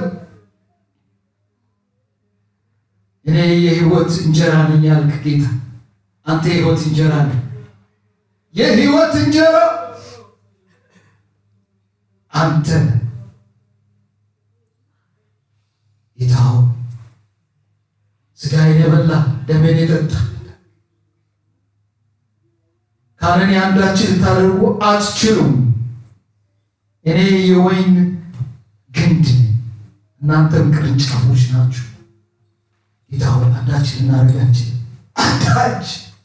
እኔ የህይወት እንጀራ ነኝ ያልክ ጌታ አንተ የህይወት እንጀራ ነህ። የህይወት እንጀራ አንተ ነህ። ጌታ ሆይ ስጋዬን የበላ ደሜን የጠጣ ካለኔ አንዳችን ልታደርጉ አትችሉም። እኔ የወይን ግንድ ነኝ፣ እናንተም ቅርንጫፎች ናችሁ። ጌታ ሆይ አንዳችን ልናደርጋችን አንዳች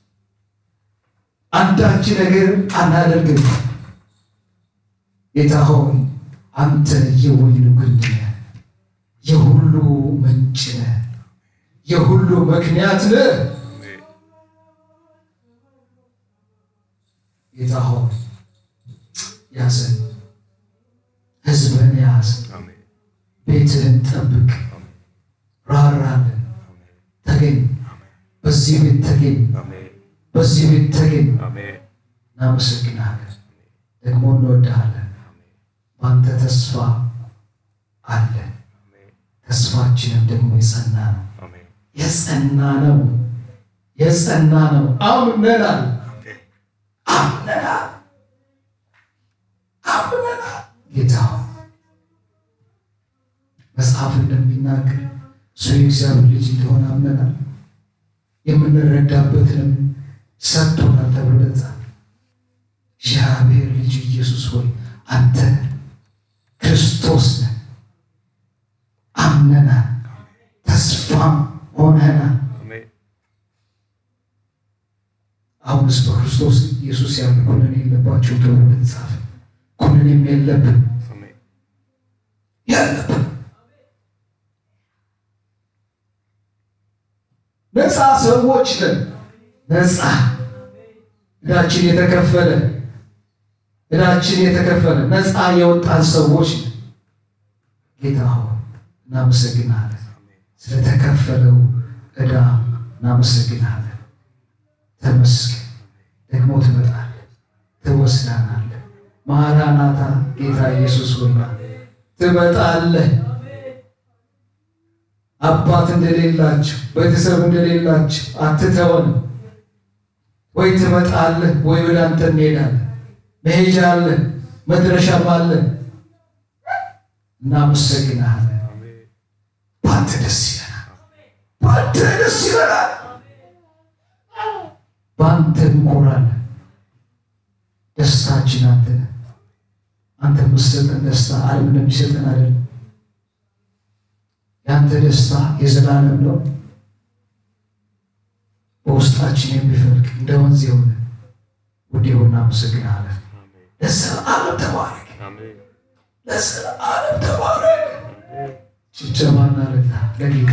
አንዳች ነገር አናደርግም። ጌታ ሆይ አንተ የወይኑ ግንድ ነህ፣ የሁሉ ምንጭ ነህ፣ የሁሉ ምክንያት ነህ። ጌታ ሆይ ያዘን፣ ህዝብህን ያዝ፣ ቤትህን ጠብቅ፣ ራራለን። ተገኝ፣ በዚህ ቤት ተገኝ፣ በዚህ ቤት ተገኝ። እናመሰግናለን፣ ደግሞ እንወድሃለን። በአንተ ተስፋ አለ። ተስፋችንም ደግሞ የጸና ነው። አሜን የጸና ነው። የጸና ነው። አምነናል፣ አምነናል፣ አምነናል። ጌታ ሆይ መጽሐፍ እንደሚናገር እሱ የእግዚአብሔር ልጅ እንደሆነ አምነናል። የምንረዳበትንም ሰጥቶናል ተብሎ ተጻፈ። እግዚአብሔር ልጅ ኢየሱስ ሆይ አንተ ክርስቶስ ነህ። አምነናል፣ ተስፋም ሆነናል። አሜን አሁንስ በክርስቶስ ኢየሱስ ያለ ኩነኔ የለባቸው ተብሎ ተጻፈ። ኩነኔም የለብን አሜን ያለብን ነፃ ሰዎች ነን። ነፃ እዳችን የተከፈለ እዳችን የተከፈለ ነፃ የወጣን ሰዎች ነን። ጌታ ሆይ እናመሰግናለን። ስለተከፈለው እዳ እናመሰግናለን። ተመስገን። ደግሞ ትመጣለህ፣ ትወስዳናለህ። ማራናታ ጌታ ኢየሱስ ሆይና ትመጣለህ። አባት እንደሌላቸው ቤተሰብ እንደሌላቸው አትተወንም። ወይ ትመጣለህ ወይ ወደ አንተ እንሄዳለን። መሄጃ አለን፣ መድረሻም አለን። እናመሰግናለን። አሜን በአንተ ደስ ይለናል። በአንተ ደስ ይለናል። በአንተ እንኮራለን። ደስታችን አንተ ነህ። አንተ የምትሰጠን ደስታ ዓለም እንደሚሰጠን አይደለም። የአንተ ደስታ የዘላለም ነው። በውስጣችን የሚፈልቅ እንደ ወንዝ የሆነ ውድ የሆነ እናመሰግናለን። አሜን ለዘላለም ተባረክ። አሜን ለዘላለም ተባረክ። ጭብጨባና ለታ ለጌታ